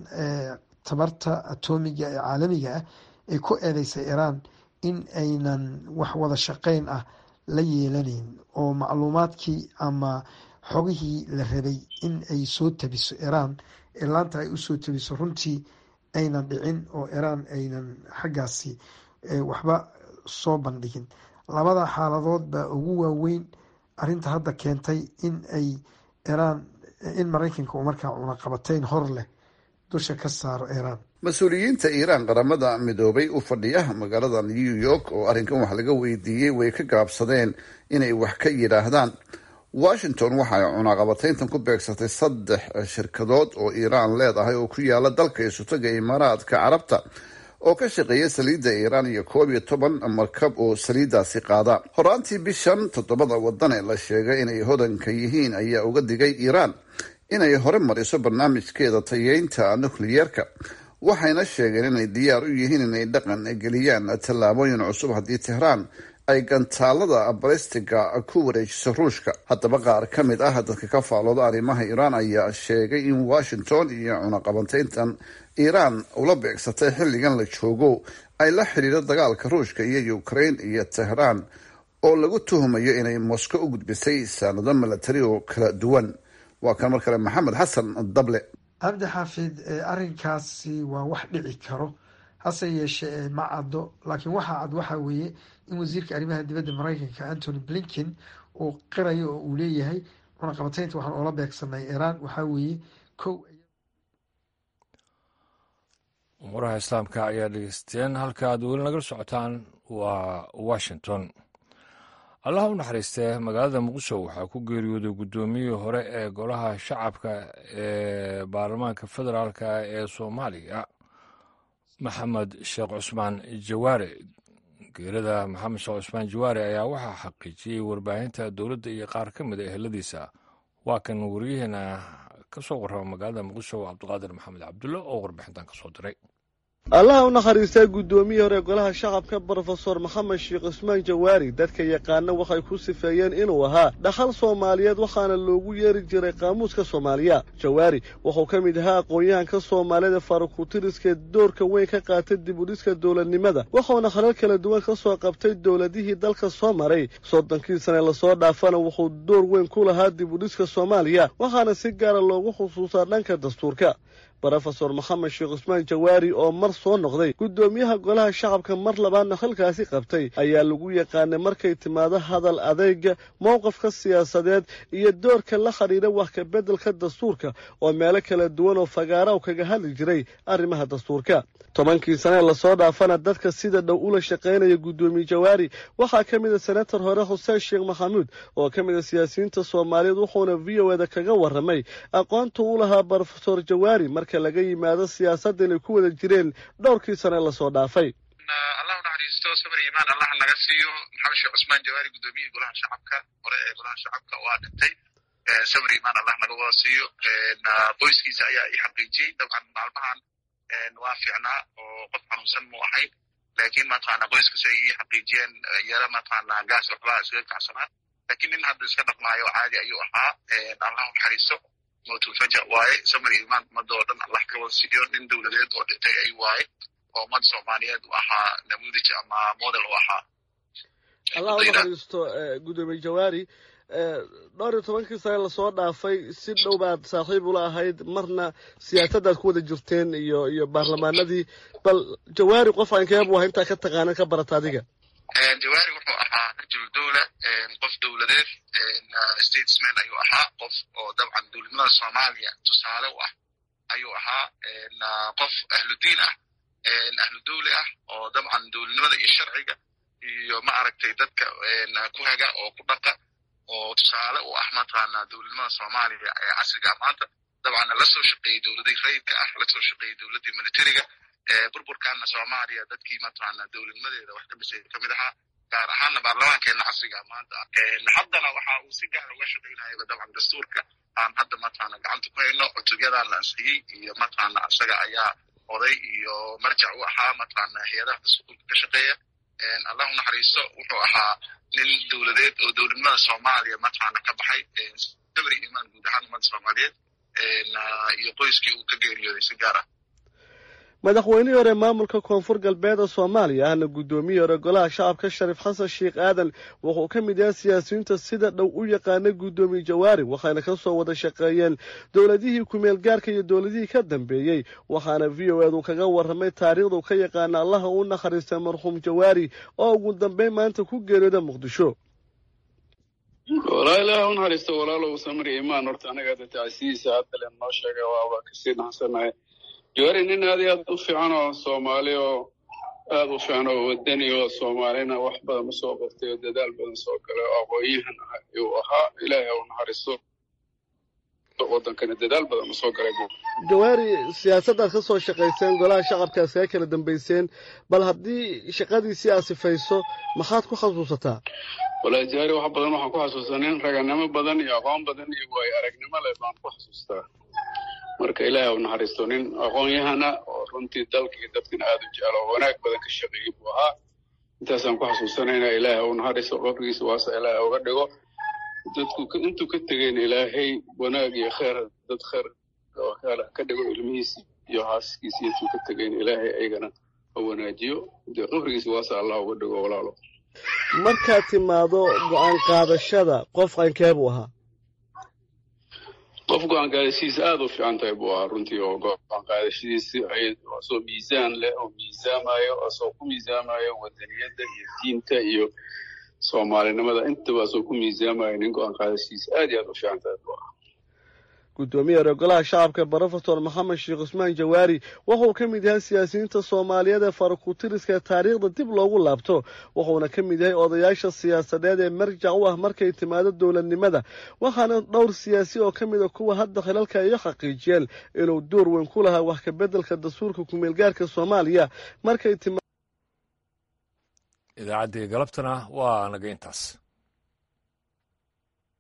tabarta atomiga ee caalamiga ah ay ku eedeysay iran in aynan wax wada shaqeyn ah la yeelanayn oo macluumaadkii ama xogihii la rabay in ay soo tabiso iran ee laanta ay usoo tabiso runtii aynan dhicin oo iran aynan xaggaasi waxba soo bandhigin labada xaaladood baa ugu waaweyn arinta hadda keentay in ay iran in maraykanka uu markaa cunaqabateyn hor leh dusha ka saaro iran mas-uuliyiinta iiraan qaramada midoobay u fadhiya magaalada new york oo arrinkan wax laga weydiiyey way ka gaabsadeen inay wax ka yidhaahdaan washington waxa ay cunaqabateyntan ku beegsatay saddex shirkadood oo iiraan leedahay oo ku yaala dalka isutoga imaaraadka carabta oo ka shaqeeya saliidda iiraan iyo koob iyo toban markab oo saliiddaasi qaada horaantii bishan toddobada wadan ee la sheegay inay hodanka yihiin ayaa uga digay iiraan inay hore mariso barnaamijkeeda tayeynta nukliyeerka waxayna sheegeen inay diyaar u yihiin inay dhaqan geliyaan tallaabooyin cusub haddii tehraan ay gantaalada balistiga ku wareejiso ruushka haddaba qaar ka mid ah dadka ka faalooda arrimaha iiraan ayaa sheegay in washington iyo cunaqabateyntan iiraan ula beegsatay xilligan la joogo ay la xidhiidho dagaalka ruushka iyo ukraine iyo tehraan oo lagu tuhumayo inay moscow u gudbisay saanado milatari oo kala duwan waa kan mar kale maxamed xasan dable cabdi xaafid arrinkaasi waa wax dhici karo hase yeeshee ma caddo laakiin waxaa cad waxaa weeye in wasiirka arrimaha dibadda maraykanka antony blinken uu qirayo oo uu leeyahay cunaqabataynta waxaan oola beegsanay iiraan waxaa weeye kow umuraha islaamka ayaa dhegeysteen halka aad weli nagala socotaan waa washington allaha u naxariistee magaalada muqdisho waxaa ku geeriyooday guddoomiyihii hore ee golaha shacabka ee baarlamaanka federaalk ee soomaaliya maxamed sheekh cusmaan jawaare geerada maxamed sheekh cusmaan jawaare ayaa waxaa xaqiijiyey warbaahinta dowladda iyo qaar ka mid a eheladiisa waa kan wariyaheena ka soo warrama magaalada muqdisho cabdiqaadir maxamed cabdulle oo warbixintan ka soo diray allaha u nakhariistaa guddoomiyii hore golaha shacabka brofesor maxamed sheekh cusmaan jawaari dadka yaqaana waxay ku sifeeyeen inuu ahaa dhaxal soomaaliyeed waxaana loogu yeeri jiray qaamuuska soomaaliya jawaari wuxuu ka mid ahaa aqoon-yahanka soomaalida faruqutiriskee doorka weyn ka qaatay dib udhiska dowladnimada wuxuuna halal kala duwan ka soo qabtay dowladihii dalka soo maray soddonkii sane lasoo dhaafana wuxuu door weyn ku lahaa dib udhiska soomaaliya waxaana si gaara loogu xusuusaa dhanka dastuurka brofesor maxamed sheekh cusmaan jawaari oo mar soo noqday guddoomiyaha golaha shacabka mar labaadna halkaasi qabtay ayaa lagu yaqaanay markay timaado hadal adeyga mowqafka siyaasadeed iyo doorka la xidhiidha wax ka beddelka dastuurka oo meelo kala duwan oo fagaara u kaga hadli jiray arrimaha dastuurka tobankii sanee lasoo dhaafana dadka sida dhow ula shaqaynaya guddoomiye jawaari waxaa ka mid a senator hore xuseen sheekh maxamuud oo ka mid a siyaasiyiinta soomaaliyeed wuxuuna v o eda kaga warramay aqoonta u lahaa brofesor jawaari marka laga yimaado siyaasadda inay ku wada jireen dhowrkii sane lasoo dhaafay allah u naxariisto sabir imaan allah naga siiyo maxamed sheekh cusmaan jawaari guddoomiyihii golaha shacabka hore ee golaha shacabka waa dhintay sabir imaan allah naga wada siiyo qoyskiisa ayaa i xaqiijiyey dabcan maalmahan waa fiicnaa oo qof xanuunsan mu ahayn laakiin mataqaana qoyskiisa ay ii xaqiijiyeen yara mataqaana gaas waxbaa iskaga kacsanaa laakiin nin hadda iska dhaqmaayo caadi ayuu ahaa allah u naxariisto mawtulfaja waaye samir imaan ummadda oo dhan allah ka wada siiyo nin dowladeed oo dhintay ay waaye oo ummad soomaaliyeed u ahaa namuudij ama model u ahaa allah u naxariisto guddoomiye jawaari dhowr iyo tobankii sane lasoo dhaafay si dhow baad saaxiib ula ahayd marna siyaasaddaad ku wada jirteen iyo iyo baarlamaanadii bal jawaari qof aankeebu aha intaa ka taqaanan ka barata adiga jawaari wuxuu ahaa rajul dowla qof dowladeed statesman ayuu ahaa qof oo dabcan dowladnimada soomaaliya tusaale u ah ayuu ahaa qof ahludiin ah ahlu dowli ah oo dabcan dowladnimada iyo sharciga iyo ma aragtay dadka ku haga oo ku dhaqa oo tusaale u ah mataqaana dowladnimada soomaaliya ee casriga maanta dabcanna la soo shaqeeyey dowladii rayidka ah la soo shaqeeyey dowladdii militariga burburkaana soomaaliya dadkii mataqaana dowladnimadeeda wax ka dhisay ka mid ahaa gaar ahaana baarlamaankeena casriga maanta haddana waxa uu si gaar uga shaqaynayaba dabcan dastuurka aan hadda mataqaana gacanta ku hayno cutubyadan la ansixiyey iyo mataqaana isaga ayaa oday iyo marjac u ahaa mataqaana hay-adaha dastuurka ka shaqeeya allahu naxariisto wuxuu ahaa nin dowladeed oo dowladnimada soomaaliya mataqaana ka baxay sabri imaan guud ahaan ummadda soomaaliyeed iyo qoyskii uu ka geeriyooday si gaar ah madaxweynihii hore maamulka koonfur galbeeda soomaaliya ahna guddoomiyii hore golaha shacabka shariif xasan sheekh aadan wuxuu ka mid yahay siyaasiyiinta sida dhow u yaqaana guddoomiye jawaari waxayna ka soo wada shaqeeyeen dowladihii kumeel gaarka iyo dowladihii ka dambeeyey waxaana v o edu kaga warramay taariikhdu ka yaqaana allaha u nakhariistay marxuum jawaari oo ugu dambeyn maanta ku geeriyooda muqdisho walaa ilaah u naxariisto walaalow samri imaan horta anaga tacsiyiisa hadda len noo sheegay waaba kasii naxsanahay jawaari nin aad iyo aad u fiican oo soomaali oo aad u fiican oo wadani oo soomaalina wax badan u soo qabtay oo dadaal badan soo galay oo aqoon-yahan ah ayuu ahaa ilaahay u naxariisto wadankana dadaal badan u soo galay jawaari siyaasaddaad ka soo shaqayseen golaha shacabkaad kaga kala dambayseen bal haddii shaqadiisii aad sifayso maxaad ku xasuusataa walaa jawaari wax badan waxaan ku xasuustaa nin raganimo badan iyo aqoon badan iyo waayo aragnimo leh baan ku xasuustaa marka ilaahay u naxariisto nin aqoon-yahana oo runtii dalka iyo dadkana aada u jeclo oo wanaag badan ka shaqeeyey buu ahaa intaasaan ku xasuusanayna ilaahay u naxariisto qabrigiisa waasa ilaahay uga dhigo dadku intuu ka tegeyna ilaahay wanaag iyo kheer dad kheer ka dhigo ilmihiisi iyo haaskiisi intuu ka tegeyna ilaahay aygana ha wanaajiyo dee qabrigiisa waasa allah uga dhigo walaalo markaad timaado go-aan qaadashada qof qankee buu ahaa qof go-aan qaadashadiisa aada u fiican tahay buu ahaa runtii oo go-aan qaadashadiisi asoo miisaan leh oo miisaamayo asoo ku miisaamayo wadaniyadda iyo diinta iyo soomaalinimada intabaasoo ku miisaamaya nin go-aan qaadashiisa aad iyo aad u fiican tahay buu ahaa guddoomiye hore golaha shacabka brofesor maxamed sheekh cusmaan jawaari wuxuu ka mid yahay siyaasiyiinta soomaaliyeed ee farakutiriska ee taariikhda dib loogu laabto wuxuuna ka mid yahay odayaasha siyaasadeed ee marjac u ah markay timaado dowladnimada waxaana dhowr siyaasi oo ka mid a kuwa hadda khilalka iyo xaqiijiyeen inuu door weyn ku lahaa wax ka beddelka dastuurka kumeelgaarka soomaaliya markay idaacaddii galabtana waa naga intaas